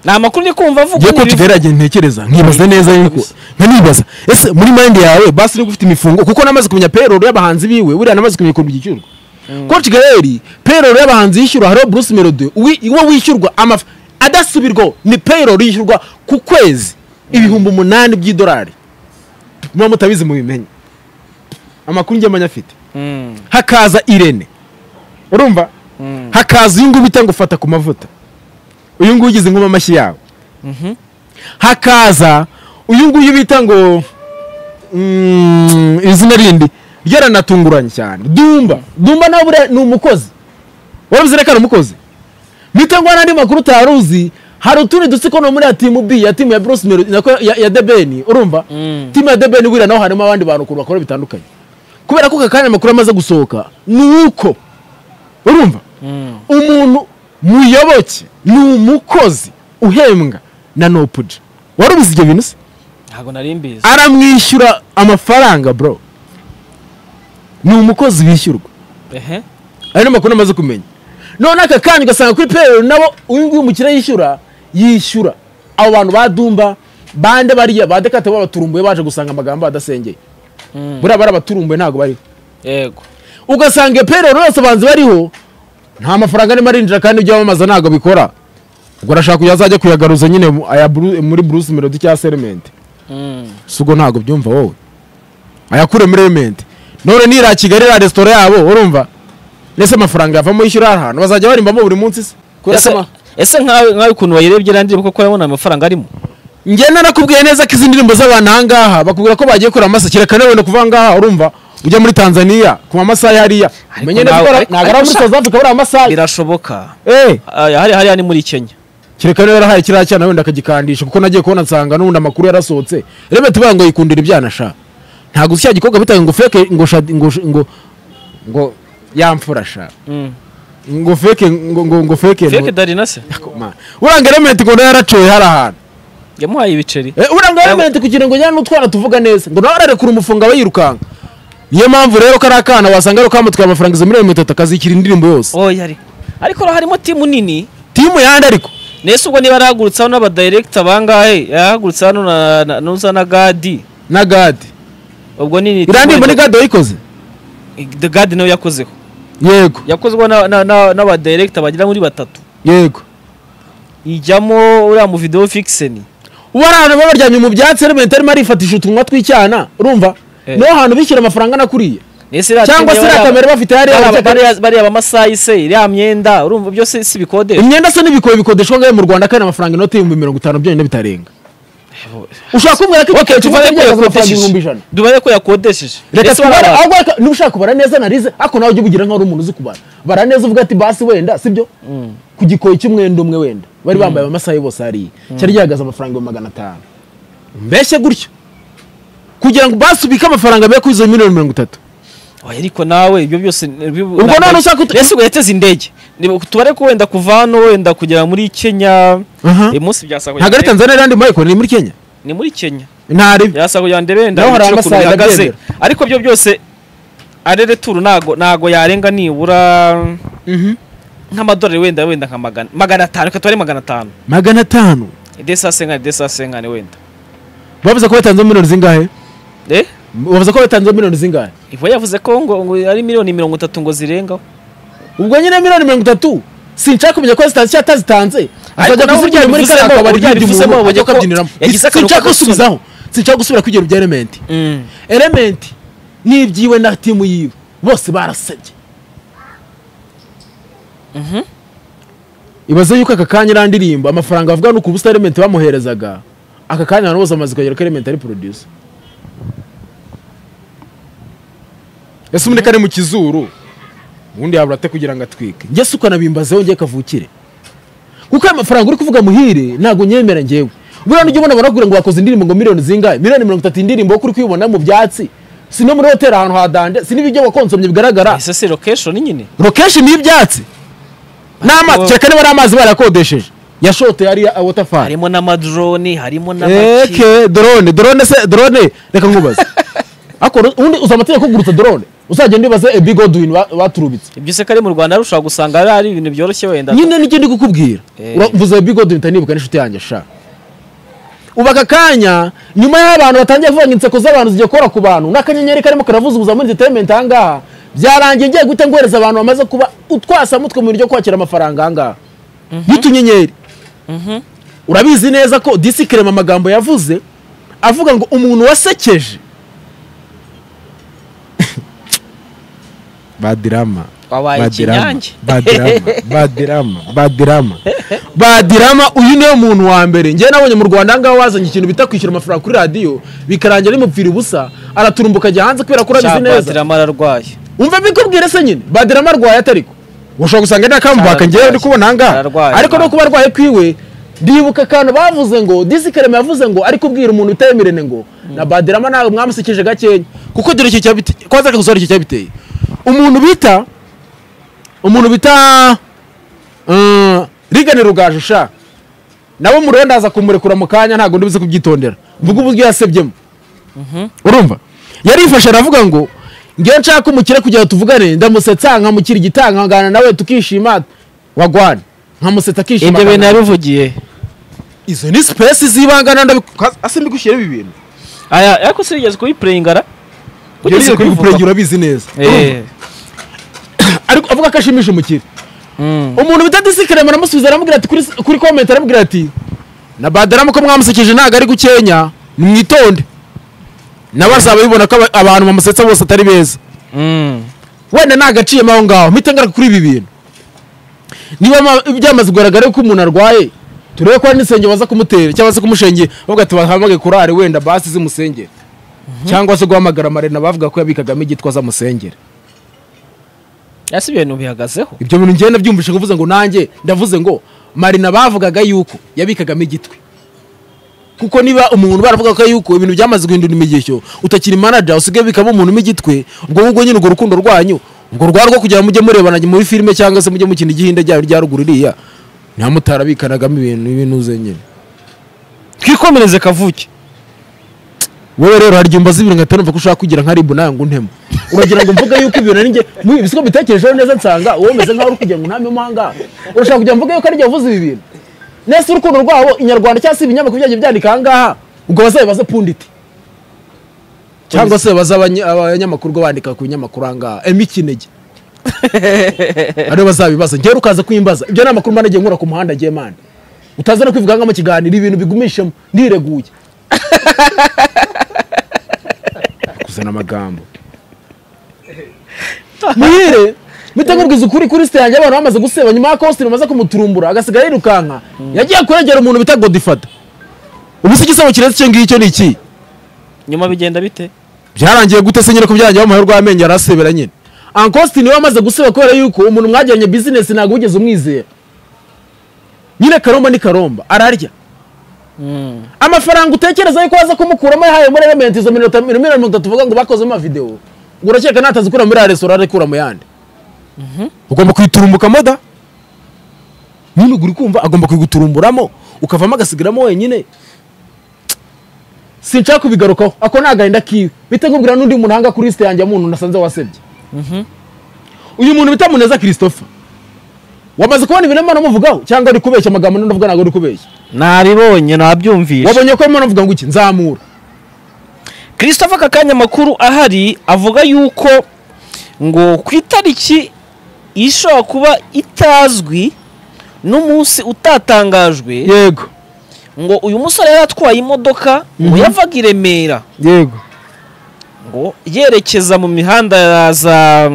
ni amakuru ndi kumva avuga
ngiye ko
n'ibivu-
tugerageza ntekereza nkibaza neza yuko nkanibaza ese muri mind yawe basi uri gufite imifungo kuko namaze kumenya payroll y'abahanzi biwe buriya namaze kumenya ukuntu byishyurwa ko kigali payroll y'abahanzi yishyurwa hariho bruce melody wi- uwo wishyurwa amaf adasubirwaho ni payroll yishyurwa ku kwezi ibihumbi umunani by'idolari muba mutabizi mubimenye amakuru njye amenya afite
Mm.
hakaza irene urumva hakaza uyu nguyu bita ngo fata ku mavuta uyu nguyu ugize inkuba amashyi yawe hakaza uyu nguyu bita ngo mm, izina rindi ryaranatunguranye cyane dumba dumba nawe buriya ni umukozi warabizi reka ni umukozi bita ngo hari andi makuru utari uzi hari utundi dutsiko no muri ya timu bi ya timu ya bruce Melody, nako ya, ya debeni urumva timu ya debeni buriya naho harimo abandi bantu ukuntu bakora bitandukanye kubera ko aka kanya amakuru amaze gusohoka ni uko urumva umuntu muyoboke ni umukozi uhembwa na nopuja wari ubizi ibyo bintu se
ntabwo nari mbizi
aramwishyura amafaranga bro ni umukozi wishyurwa
ehe
ayo ni amakuru amaze kumenya none aka kanya ugasanga kuri payroll nabo uyu nguyu umukire yishyura yishyura abo bantu ba dumba bande bariya ba dekate babaturumbuye baje gusanga amagambo adasengeye buriya bari abaturumbuye ntabwo bariho
yego
ugasanga iyo payroll yose abanzi bariho nta mafaranga arimo arinjira kandi ibyo bamamaza ntabwo bikora ubwo arashaka uyu azajya kuyagaruza nyine mu- aya Bru- muri bruce melody cyangwa se element si ubwo ntabwo byumva wowe ayakure muri element none nira kigali iriya resitora yabo urumva ese amafaranga yavamo yishyura hari ahantu bazajya barimbamo buri munsi se kubera ko
ese
ama-
ese nkawe nkawe ukuntu wayirebye irangire kuko urabona amafaranga arimo
njye narakubwiye neza ko izi ndirimbo z'abantu ahangaha bakubwira ko bagiye kureba amasake reka nawe no kuva ahangaha urumva ujya muri tanzania ku ma masaha hariya
Ariko
umenye neza ko
nawe-
ari-
ariko-
ntabwo ari
ariko
muri
sha-
south africa buriya masaha
birashoboka
Eh,
Aya, hari hariya ni muri kenya
kereka niba yarahaye kiriya cyana wenda akagikandisha kuko nagiye kubona nsanga n'ubundi amakuru yarasohotse rebe tubaye ngo yikundira ibyana sha ntabwo cya gikobwa bitaga ngo feke ngo shadi- ngo sh- ngo ngo yamfura sha ngo feke ngo ngo ngo feke
feke dari na se
uranga elementi ngo nawe yaracoye hari ahantu
yamuhaye ibiceri
Eh, uranga elementi kugira ngo njyane n'utwana tuvuga neza ngo nawe ararekura umufunga aba yirukanga niyo mpamvu rero kariya kana wasanga ari kamutwaye amafaranga izo miliyoni mirongo itatu akazikira indirimbo yose
oya ari ariko ura- harimo timu nini
timu yandi ariko
nese ubwo niba yarahagurutse hano n'abadirekita bangahe yarahagurutse hano na- na- n'uza na gadi
na gadi
ubwo ni
iriya ndirimbo ni gadi wayikoze
gadi gadi nawe yakozeho
yego
yakozwe na- na- na- n'abadirekita bagera muri batatu
yego
ijyamo uriya mu videwo fikiseni
ubu hari ahantu baba baryamye mu byatsi elementi arimo arifatisha utunwa tw'icyana urumva
Eh.
niho hantu bishyura amafaranga anakuriye
nese iriya
cyangwa
timu
se
y'abari-
iriya kamera bafite hariya
bariya
bajya-
bariya- bariya bamasayi se iriya myenda urumva byose si bikodesha
imyenda se n'ibikobe bikodeshwa ngayo mu rwanda kandi amafaranga inoti y'ibihumbi mirongo itanu byonyine bitarenga ushaka kumbwira ko
Okay,
igikoresho
tuvare ko
byagura amafaranga ibihumbi
yakodesheje
ijana
tuvare ko yakodesheje
reka
Ese
tubare
barabara-
ahubwo reka- niba ushaka kubara neza narize ariko nawe ujye ubugira nk'aho uri umuntu uzi kubara bara neza uvuga ati basi wenda sibyo ku gikoye cy'umwenda umwe wenda bari bambaye amasaha bose hariya cyari gihagaze amafaranga ibihumbi magana atanu mbese gutyo kugira ngo basi ubike amafaranga be kuri izo miliyoni mirongo itatu
Oya, ariko nawe ibyo byose
Ubwo none ushaka ut-
ese ubwo yateze indege Ni- tubare ko wenda kuva hano wenda kugera muri kenya
Aha.
uyu munsi byasaba
ntabwo ari tanzania yandi mayiko ni muri kenya
ni muri kenya
ntari
byasaba kugira ndebe wenda
Naho hari
ibiciro ukuntu
amasaha
bihagaze
ndabyemera.
ariko ibyo byose arere turu ntago ntago yarenga nibura nk'amadolari wenda wenda nka magana magana atanu reka tubare magana atanu
magana atanu
idesasengane idesasengane wenda
bavuze ko batanze miliyoni zingahe
eh
bavuze ko batanze miliyoni zingahe
Ivo yavuze ko ngo, ngo ari miliyoni mirongo itatu ngo zirengaho
ubwo nyine miliyoni mirongo itatu sinshaka kumenya ko zitanze cyangwa atazitanze azajya
nawe
kuzirya
burya
muri
bivuze
kariya
ngo-
kabari
burya
ryari
bivuze
umuntu
ngo
ajya
ko
kukabyiniramo
yagize akantu
sinshaka
k'agasoni.
gusubizaho sinshaka gusubira kwigira ibya elementi elementi n'ibyiwe na timu yiwe bose barasabye ibaze yuko aka kanya iriya ndirimbo amafaranga bavuga ni ubusa elementi bamuherezaga aka kanya abantu bose bamaze kugera ko elementi ari producer ese umuneka ari mu kizuru ubundi yabura ate kugira ngo atwike njye si ukanabimbazeho njye kavukire kuko ayo mafaranga uri kuvuga muhire ntabwo nyemera njyewe buriya nujya ubona barakubwira ngo wakoze indirimbo ngo miliyoni zingahe miliyoni mirongo itatu indirimbo kuri kuyibona mu byatsi si no muri hoteli ahantu hadanje si n'ibiryo wakonsomye bigaragara
ese si location nyine
location y'ibyatsi n'amazi kereka niba ari amazi barakodesheje yashote yari ya waterfall
harimo n'amadroni harimo n'amaki
eke drone drone se drone reka nkubaze ariko ubundi uzi amategeko kugurutsa drone uzajya ndibaze a big old win ba- baturubitse
ibyo se kari mu rwanda rushobora gusanga ari- ari ibintu byoroshye wenda
nyine n'icyo ndi kukubwira
Eh.
uravuze big old win nibuka n'inshuti yanjye sha ubu aka kanya nyuma y'abantu batangiye kuvuga ngo inseko z'abantu zigiye gukora ku bantu n'akanyenyeri karimo karavuza ubuzima muri entertainment ahangaha byarangiye ngiye guhita ngohereza abantu bamaze kuba utwasamutwe mu bintu byo kwakira amafaranga ahangaha y'utunyenyeri urabizi neza ko disikirema amagambo yavuze avuga ngo umuntu wasekeje badirama
wabaye ikinyange
badirama badirama badirama uyu niwe muntu wa mbere njyewe nabonye mu rwanda ahangaha wazanye ikintu bita kwishyura amafaranga kuri radiyo bikarangira bimupfira ubusa araturumbuka ajya hanze kubera ko urabizi neza
cyabadira ararwaye
umva bikubwire se nyine badirama arwaye atari ko ushobora gusanga ari akambaka njyewe ndi kubona ahangaha
Ararwaye,
ariko no
ararwaye.
kuba arwaye kwiwe ndibuka akantu bavuze ngo disikarema yavuze ngo ari kubwira umuntu utemerene ngo na badirama ntabwo mwamusekeje gakenya kuko dore icyo cyabite kwanza reka gusobanura icyo cyabiteye umuntu bita umuntu bita mm, rigane rugaju sha nabo murebe ndaza kumurekura mu kanya ntabwo ndibuze kubyitondera mvuga uburyo yasebyemo urumva yarifashe aravuga ngo ngewe nshaka umukire kugira ngo tuvugane ndamusetsa nkamukira igitanga nkangana nawe tukishima wagwana nkamusetsa akishima
ibyo bintu
akangana.
yabivugiye
izo ni sipesi zibangana ndabiku- ase mbigushyire ibi bintu
aya ariko sinigeze kubipurengara
yarize kubipurengera urabizi neza ariko avuga ko ashimisha umukire umuntu bita disikirema aramusubiza aramubwira ati kuri, kuri komenti aramubwira ati na badaramu ko mwamusekeje ntabwo ari gukenya nimwitonde nawe azaba bibona ko aba- abantu bamusetsa bose atari beza wenda nagaciyemo aho ngaho mpita ngaruka kuri ibi bintu niba ma- byamaze kugaragara ko umuntu arwaye turebe ko hari n'insengero baza kumutera cyangwa se kumushengera bavuga ati bahamage kurare wenda basi zimusengere cyangwa se guhamagara amarena bavuga ko yabikagamo igitwa azamusengere
ese ibintu bihagazeho
ibyo bintu ngenda byumvise kuvuze ngo nanjye ndavuze ngo marina bavugaga yuko yabikagamo igitwi kuko niba umuntu baravuga ko yuko ibintu byamaze guhindura imigishyo utakiri manager usigaye bikamo umuntu igitwe ubwo ngubwo nyine urwo rukundo rwanyu ubwo rwari rwo kugira ngo mujye murebana muri filime cyangwa se mujye mukina igihinde ryayo rya ruguru iriya ntamutarabikanagamo ibintu ibintu ze nyine
twikomereze kavuke
wowe rero harya umbaza ibintu nkahita numva ko ushaka kugira nka ribu nawe ngo untemo uragira ngo mvuge yuko ibintu ari njye mu bisiko bitekerejeho neza nsanga wowe umeze nkaho uri kugira ngo untame umuhanga urashaka kugira ngo mvuge yuko ari njye wavuze ibi bintu nese urukundo rwabo inyarwanda cyangwa se ibinyamakuru byagiye byandika aha ngaha ubwo bazabibaze punditi cyangwa se baza abanya- abanyamakuru ubwo bandika ku binyamakuru aha ngaha emi kinege aribo bazabibaza njyewe ukaza kuyimbaza ibyo ni amakuru mba nagiye nkura ku muhanda ngiye mande utaza no kwivugangamo ikiganiro ibintu bigumishemo ndireguye kuzana amagambo muhire mpita nkubwiza ukuri kuri site yanjye abantu bamaze guseba nyuma ya kositime bamaze kumuturumbura agasigara yirukanka yagiye kurengera umuntu bita godifata ubu se igisebo kiretse icyo ngicyo ni iki
nyuma bigenda bite
byarangiye gute se nyine ko byarangiye amahirwe y'amenyo yarasebera nyine ankositini we amaze guseba kubera yuko umuntu mwagiranye bizinesi ntabwo wigeze umwizera nyine karomba ni karomba ararya amafaranga utekereza yuko waza kumukuramo yahaye muri elementi izo mirongo itanu- miliyoni mirongo itatu uvuga ngo bakozemo videwo ngo urakeka natazikura muri ya resitora arekura mu yandi ugomba kuyiturumbukamo da nyine ugura kumva agomba kuyiguturumburamo ukavamo agasigaramo wenyine sinshaka kubigarukaho ako ni agahinda kiwe bite nkubwira n'undi muntu ahanga kuri lisite yanjye y'umuntu nasanze wasebye uyu muntu bita muneza christopher wamaze kubona ibintu imana umuvugaho cyangwa uri kubeshya amagambo ndavuga ntabwo uri kubeshya
nabibonye nabyumvishe
wabonye ko imana avuga ngo iki nzamura
christophe aka kanya amakuru ahari avuga yuko ngo ku itariki ishobora kuba itazwi n'umunsi utatangajwe
yego
ngo uyu musore yari atwaye imodoka ngo yavaga i remera
yego
Ruhango yerekeza mu mihanda ya za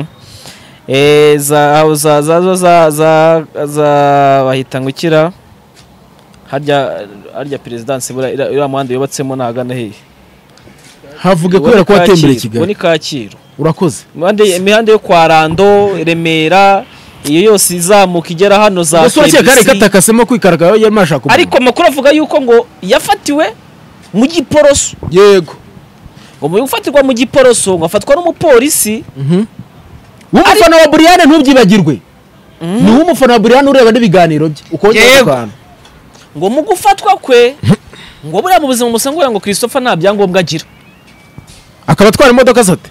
eh, za za za za za za za bahita ngukira harya harya perezidansi buriya iriya- iriya muhanda yubatsemo ntagana hehe
havuge kubera ko watembereye
Uwo ni
kigali
kacyiru
urakoze
imihanda imihanda yo kwa rando remera iyo yose izamuka igera hano za
ese urakeka kare
KBC.
katakasemo kwikaragara yari ashaka kumenya.
ariko amakuru avuga yuko ngo yafatiwe mu giporoso
yego
ngo mu gufatirwa mu giporoso ngo afatwa n'umupolisi
w'umufana wa buriyane ntubyibagirwe ni w'umufana wa buriyane ureba n'ibiganiro bye ukongera
Yego.
akantu
ngo mu gufatwa kwe ngo buriya mu buzima musanzwe ngo christopher nta byangombwa agira
akaba atwara imodoka zate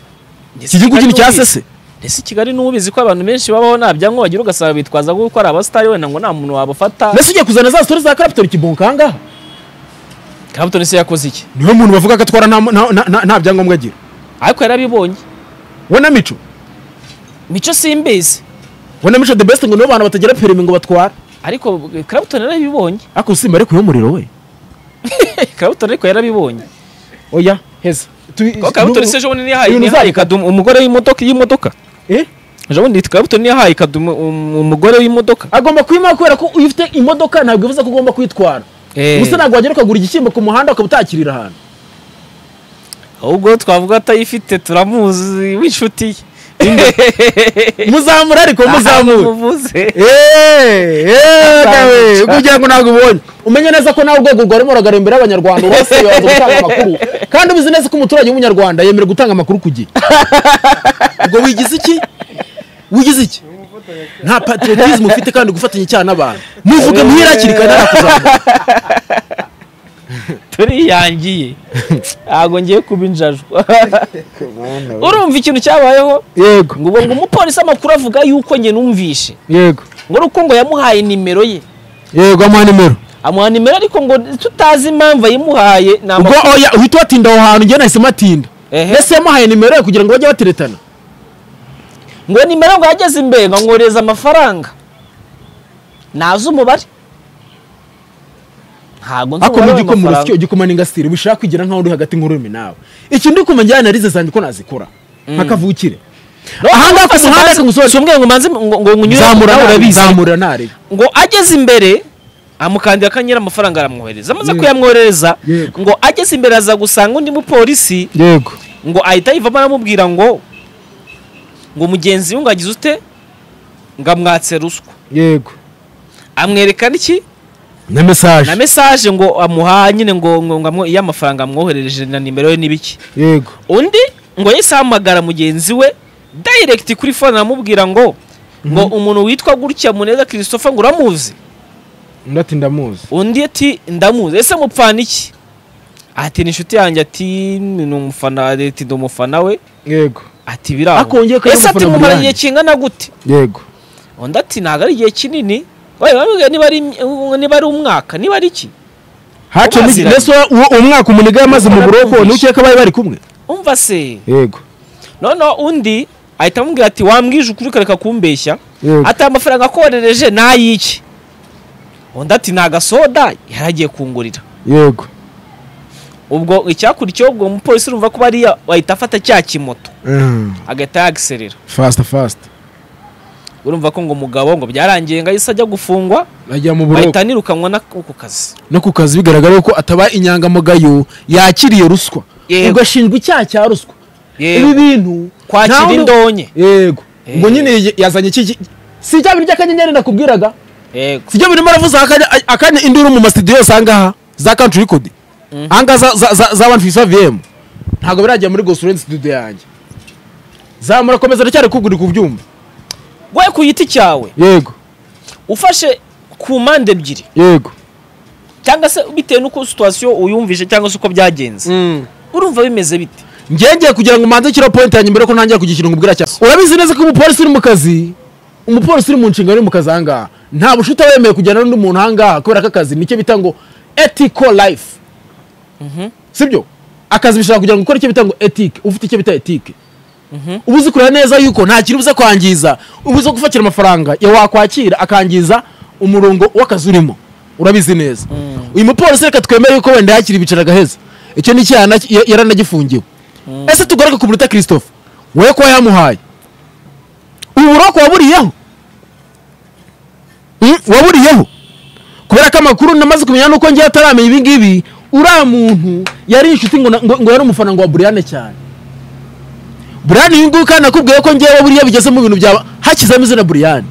Ndetse
iki gihugu
Kigali
kino cya
n'ubizi.
sese
ese i kigali n'ubizi ko abantu benshi babaho nta byangombwa bagira ugasanga bitwaza nk'uko ari abasitari wenda ngo nta muntu wabafata
mbese ugiye kuzana za sitori za karapitari kibonka aha ngaha
kabuto se yakoze iki
niwe muntu bavuga ko atwara nta- nta- nta- nta- nta byangombwa agira
ariko yarabibonye
we na mico
mico simbizi
we na mico the best ngo nibo bantu batagira perimi ngo batwara
ariko Clapton yarabibonye
ariko usimba ariko y'umuriro we
Clapton ariko yarabibonye
oya heza Tu-
ko Clapton
n'ubu-
se ejo bundi niyahaye
ibintu
niyahaye
uzareka.
kadumu umugore w'imodoka y'imodoka
Eh?
ejo bundi Clapton niyahaye kadumu um- umugore w'imodoka
agomba kwimuka kubera ko iyo ufite imodoka ntabwo bivuze ko ugomba kwitwara gusa ntabwo wagera ukagura igishyimbo ku muhanda ukaba utakirira ahantu
ahubwo twavuga atayifite turamuzi w'inshuti ye
muzamura ariko muzamura
muvuze
Eh, eh, nawe kugira ngo ntabwo ubonye umenye neza ko nawe urwego rwarimo ruragara imbere y'abanyarwanda urose yabanza gutanga amakuru kandi ubizi neza ko umuturage w'umunyarwanda yemerewe gutanga amakuru ku gihe ubwo wigize iki wigize iki nta patriotisme ufite kandi gufatanya icyaha n'abantu muvuge muhira hakiri kare narakuzamura
turiyangiye ntabwo ngiye kuba injajwa urumva ikintu cyabayeho
yego
ngo ubwo ngo umupolisi amakuru avuga yuko njye numvishe
yego
ngo ari uko ngo yamuhaye nimero ye
yego amuha nimero
amuha nimero ariko ngo tutazi impamvu ayimuhaye ni
ubwo
amakuru
oya uhita watinda aho hantu njye nahisemo atinda
Ehe.
ese yamuhaye nimero ye kugira ngo bajye bateretana
ngo nimero ngo yageze imbere ngo nkohereze amafaranga ntazi umubare ntabwo nzi
ako
umubare
mu gikoma urusyo
w'amafaranga
igikoma ni ngasire bishaka kwigira nkaho uri hagati nk'ururimi nawe iki ndi kumenya narize zanjye ko nazikora nka kavukire aha ngaha ku muhanda ariko
Nzi
umusozi
umwe ngo manze ngo ngo nyure
zamura nabi zamura nabi
ngo ageze imbere amukandira akanyera amafaranga aramwohereza amaze
Yego.
kuyamwoherereza
Yego.
ngo ageze imbere aza gusanga undi mupolisi
yego
ngo ahita yivamo aramubwira ngo ngo mugenzi we ngo agize ute ngo amwatse ruswa
yego
amwereka n'iki
na mesaje
na mesaje ngo amuha nyine ngo ngo ngo amwo- iyo amafaranga amwoherereje na nimero ye n'ibiki
yego
undi ngo yahise ahamagara mugenzi we direct kuri fone aramubwira ngo ngo umuntu witwa gutya muneza christopher ngo uramuzi
undi ati ndamuzi
undi ati ndamuzi ese mupfana iki ati ni inshuti yanjye ati ni umufana ati ndi umufana we
yego
ati biraho
Akongeye ko ari
ese ati
umufana
mumara
Brian.
igihe kingana gute
yego
undi ati ntabwo ari igihe kinini Wabaye bamubwira niba ari niba ari umwaka niba ari iki
hacamo iki-
Baziranye.
mbese uwo- uwo mwaka umuniga yamaze mu buroko
Barakumvisha.
ntukeka bari bari kumwe
umva se
yego
noneho undi ahita amubwira ati wambwije ukuri ukareka kumbeshya
yego
ati amafaranga akoherereje ni ay'iki undi ati ni agasoda yari agiye kungurira
yego
ubwo icyakurikiyeho ubwo umupolisi urumva ko bariya ahita afata cya kimoto
Mm,
agahita yagiserera
fast fast
urumva ko ngo umugabo ngo byarangiye ngo ahise ajya gufungwa
ajya mu buroko
bahita nirukanwa na- ku kazi
no ku kazi bigaragara ko ataba inyangamugayo yakiriye ruswa
Yego.
ubwo ashinjwa icyaha cya ruswa ibi
yewe
bintu
kwakira
ntawe-
indonke
yego ngo
Eh.
nyine y- yazanye iki iki- si ibyo birya akanyenyeri nakubwiraga
yego
si ibyo birimo aravuza akanya a- akanya induru mu masitidiyo yose ahangaha za country record ahangaha za- za- za- za one fisa vm ntabwo birajya muri gosurenti studio yanjye zamura komeza ndacyari kuguri ku byumva
we ku giti cyawe
yego
ufashe ku mpande ebyiri
yego
cyangwa se bitewe n'uko situwasiyo uyumvishe cyangwa se uko byagenze urumva bimeze bite
ngengeye kugira ngo umanze kiriho point yanjye mbere ko ntangira kugishyira ngo ubwira cyane urabizi neza ko umupolisi uri mu kazi umupolisi uri mu nshingano uri mu kazi ahangaha nta bushuti aba yemewe kujyana n'undi muntu ahangaha kubera ko akazi nicyo bita ngo ethical life sibyo akazi bishobora kugira ngo ukore icyo bita ngo ethique ufite icyo bita ethique uba uzi kureba neza yuko nta kintu ubuze kwangiza uba uzi gufatira amafaranga ya wakwakira akangiza umurongo w'akazi urimo urabizi neza uyu mupolisi reka twemere yuko wenda yakira ibicaro agaheza icyo ni icyaha na- ya- yaranagifungiwe ese tugaruke ku munota christophe wowe kuba yamuhaye ubu buroko waburiyeho Mm, waburiyeho kubera ko amakuru namaze kumenya nuko ngiye ataramenya ibi ngibi uriya muntu yari inshuti ngo na- ngo ngo yari umufana ngo wa buriyane cyane buriyane uyu nguyu kandi nakubwiye ko ngewe buriya bigeze mu bintu bya hakizamo izina buriyane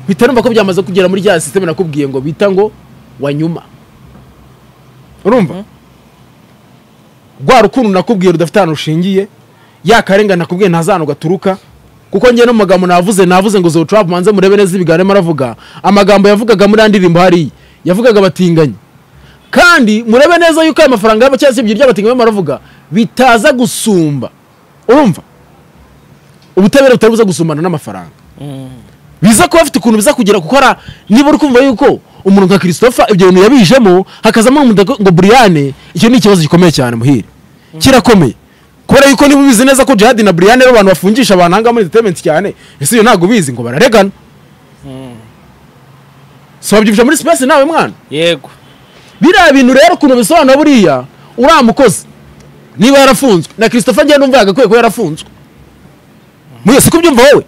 mpita numva ko byamaze kugera muri rya sisiteme nakubwiye ngo bita ngo wanyuma urumva rwa rukundo nakubwiye rudafite ahantu rushingiye ya karengane nakubwiye ntazana gaturuka kuko njye no mu magambo navuze navuze ngo zotra manze murebe neza ibiganiro arimo aravuga amagambo yavugaga muri ya ndirimbo hariya yavugaga batinganye kandi murebe neza yuko aya mafaranga yabo cyangwa se ibyo by'abatinganye barimo baravuga bitaza gusumba urumva ubutabera butari buza gusumbana n'amafaranga biza kuba bafite ukuntu biza kugera kuko ara niba uri kumva yuko umuntu nka christophe ibyo bintu yabijemo hakazamo n'umuntu ngo- ngo buriyane icyo ni ikibazo gikomeye cyane muhire kirakomeye kubera yuko niba ubizi neza ko jihadi na buriyane ari abantu bafungisha abantu ahangaha muri entertainment cyane ese iyo ntabwo ubizi ngo bararegana so wabyumvisha muri space nawe mwana
yego
biriya bintu rero ukuntu bisobanura buriya uriya mukozi niba yarafunzwe na christophe njyewe numva yagakwiye kuba yarafunzwe muyo si kubyumva wowe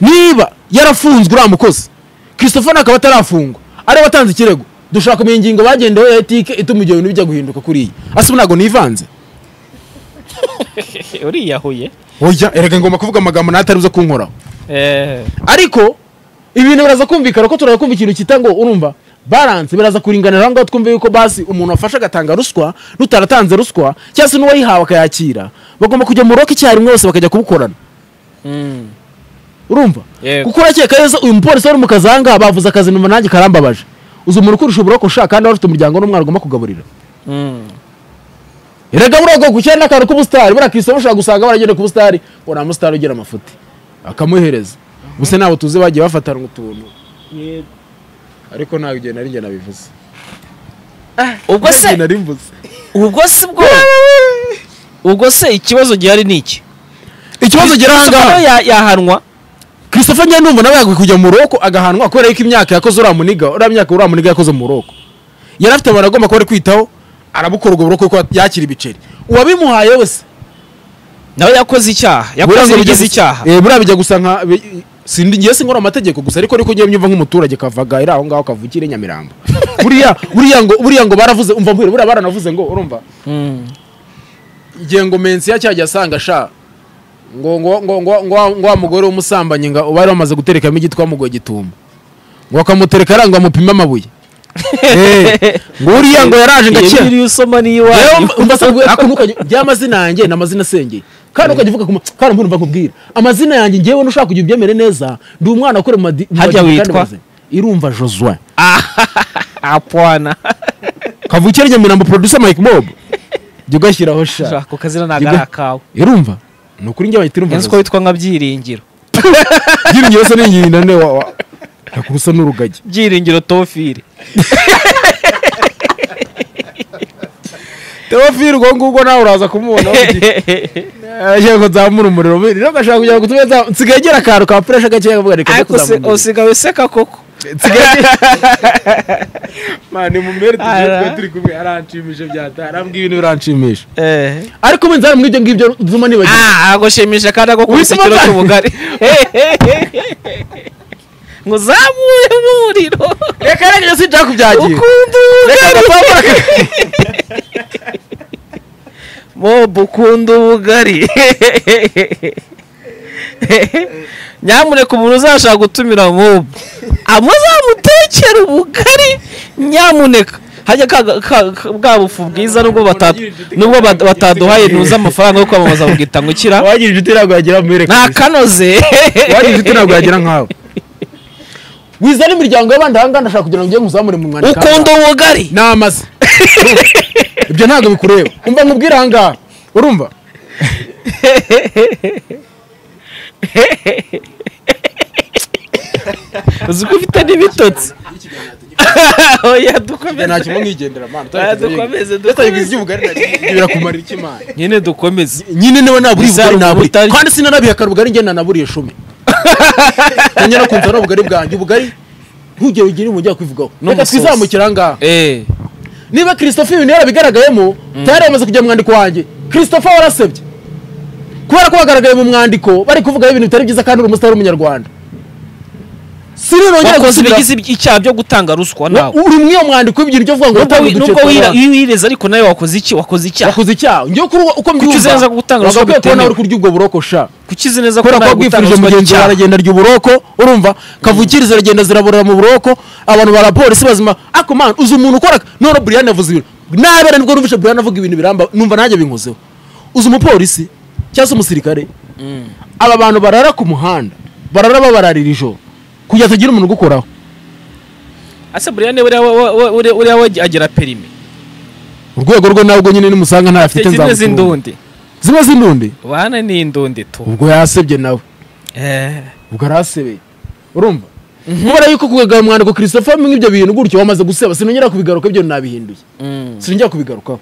niba yarafunzwe uriya mukozi christophe akaba atarafungwa ariwe watanze ikirego dushaka kumenya ingingo bagendeho ya etike ituma ibyo bintu bijya guhinduka kuri iyi asa ubu ntabwo nivanze
uriyahuye
oya erega ngomba kuvuga amagambo natari buze kunkoraho
Eh,
ariko ibintu biraza kumvikana ko turaza kumva ikintu kita ngo urumva baranse biraza kuringanira aho ngaho twumve yuko basi umuntu wafashe agatanga ruswa n'utaratanze ruswa cyangwa se n'uwayihawe akayakira bagomba kujya mu roka icyarimwe bose bakajya kubukorana urumva
Yego.
kuko urakeka neza uyu mupolisi wari mu kazi ahangaha bavuze akazi numva nanjye karambabaje uzi umuntu ukurusha uburoko ushaka kandi wari ufite umuryango n'umwana ugomba kugaburira erega buriya bwoko cyane n'akantu k'ubusitari buriya kirisito ushobora gusanga baragenda ku busitari ngo nta musitari ugira amafuti akamuhereza gusa ntabwo tuzi bagiye bafatana utuntu ariko ntabwo igihe nari njye nabivuze
ubwo
Nta gihe
se
nari mvuze
ubwo se bwo ubwo se ikibazo gihari ni iki
ikibazo gira
Christopher
ahangaha
ya- yahanwa
christophe njye numva nawe yagakwiye kujya mu roko agahanwa kubera yuko imyaka yakoze uriya muniga uriya myaka uriya muniga yakoze mu roko yari afite abantu agomba kuba ari kwitaho arabukora ubwo buroko kuko yakira ibiceri uwabimuhaye wese
nawe yakoze icyaha yakoze
Buriya ngo
ibigize
bijya gusa-
icyaha
Eh, buriya bijya gusa nka bi- sindi ngiye singora amategeko gusa ariko ariko ngiye mbyumva nk'umuturage kavagaira aho ngaho kavukire Nyamirambo buriya buriya ngo buriya ngo baravuze umva mbwira buriya baranavuze ngo urumva igihe ngo mensi yacyajya asanga sha ngo ngo ngo ngo ngo wa- ngo wa mugore w'umusambanyi nga bari bamaze guterekamo igiti twamugoye gitumba ngo akamutereka aranga amupime amabuye Eh, ngo uriya ngo yaraje ngakira
iyo usoma niyo
rero
iwanyu
mbasa kubwira ako ntukajya by'amazina yanjye ni amazina asengeye kandi ukajya uvuga ku ma- kandi umuntu mbakubwira amazina yanjye ngewe nushaka kujya ubyemere neza ndi umwana ukora mu madi- mu
Hajya
madini
witwa?
kandi bazanye. irumva josue
apwana
kavukire nyamirambo producer mike mob jya ugashyiraho
Ushaka
sha
ako kazina ntabwo ari
Ibe-
akawe
irumva ni ukuri njye bahita irumva
nzi ko witwa nka byiringiro
yiringiye wese n'ingirina ne wa wa- ntakuru usa n'urugagi
byiringiro tofire
teofili ubwo ngubwo nawe uraza kumubona agiye kuzamura umuriro rero agashaka kugira ngo tumenye nsigaye agira akantu ka fureshe gakeya kavuga reka njye
ariko
kuzamura
se-
umuriro.
usigaye useka koko
mani mumere tujye
Ara.
twe turi kumwe aranshimisha byata arambwira ibintu biranshimisha
Eh.
ariko umenze hari muri ibyo ngibyo dutuma nibagiwe
Ah, agushimisha kandi agukubise
Wituma
ikiro
bwa-
cy'ubugari ngo zamure umuriro
reka reka sinshaka kubyagira
ukunda ubugari mobu ukunda ubugari nyamuneka umuntu uzashaka gutumira mobu amuzamutekera ubugari nyamuneka hajya ka, ka, ka, bwa bufu bwiza nubwo bata- nubwo bat- bataduhaye ntuzi amafaranga yo kwamamaza bubwita ngo ukira
wagira inshuti ntabwo yagira mwereka
nta kanoze
wagira inshuti ntabwo yagira nkawe wizana imiryango y'abandi ahangaha ndashaka kugira ngo njye nkuzamure mu mwandiko
ukunda ubugari
n'amaze ibyo ntabwo bikureba umva nkubwire ahangaha urumva
uzi ko ufite n'ibitotsi oya dukomeze
nta kimwe nkwigendera mwana
Ah, dukomeze
utayigize
dukomeze
iby'ubugari birakumara iki mwana
nyine dukomeze
nyine niwe naburiye
Bizarre
ubugari naburiye
ubutari-
kandi sinanabiha kare ubugari ngenda naburiye icumi nanjye nakunze ari ubugari bwanjye ubugari ntugere ugire umujyi wakwivugaho reka
N'umusozi.
twizamukire ahangaha
eh
niba christophe ibintu yarabigaragayemo tayari yamaze kujya mu mwandiko wanjye christopher warasebye kubera ko bagaragaye mu mwandiko bari kuvugaho ibintu bitari byiza kandi uri umusitari w'umunyarwanda siri nongere
wakoze
gusubira
ibigize icyaha byo gutanga ruswa nawe
uri muri iyo mwandiko w'ibyo uri uvuga ngo
Nubwo
watanga
wi-
uduce
nubwo wira-
tw'abana.
iyo wireze ariko nawe wakoze iki wakoze icyaha
wakoze icyaha ngewe kuri uko
uzenza gutanga ruswa
wagakwiye kubona
bitemewe.
uri kurya ubwo buroko sha
kuki uzi neza ko
kubera ko
nawe gutanga
wabwifurije
ruswa ari
mugenzi wawe
icyaha
aragenda arya uburoko urumva kavukiri ziragenda ziraborera mu buroko abantu ba polisi bazima ako man uzi umuntu ukora none buriyani yavuze ibintu nabera nibwo numvise buriyani avuga ibintu biramba numva nanjye binkozeho uzi umupolisi cyangwa se umusirikare aba bantu barara ku muhanda barara babararira ijoro kugira hatagira umuntu ugukoraho
ese buriyane buriya wa- wa- wa- uriya- uriya we agira perime
urwego rwe ntabwo nyine nimusanga ntafite
afite zimwe
nzamutunga
z'indundi
zimwe z'indundi
bana ni indundi tu
ubwo yasebye nawe
Eh.
ubwo arasebeye urumva kubera yuko kugagara umwandiko christopher nk'ibyo bintu gutyo wamaze guseba sinongera kubigaruka ibyo nabihinduye
Mm.
sinongera kubigarukaho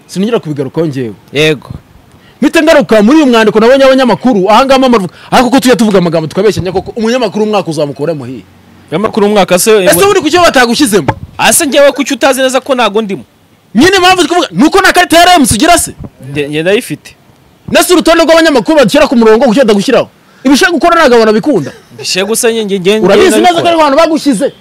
sinongera kubigarukaho ngewe
yego
mpita ngaruka muri uyu mwandiko nabonye abanyamakuru ahangaha mpamvu ariko ko tujya tuvuga amagambo tukabeshyanya koko umunyamakuru umwaka uzamukuremo hiye
amakuru umwaka se
ese buri ku cyo batagushyizemo
ase njyewe kuki utazi neza ko ntago ndimo
nyine impamvu twavuga ni uko nta karita ya remusi ugira se
Nge- nge ndayifite
nese urutonde rw'abanyamakuru badushyira ku murongo kucyo batagushyiraho ibishaka gukora ntabwo abantu babikunda
mbishe gusa nge nge nge
urabizi
nabikora.
neza ko ari abantu bagushyize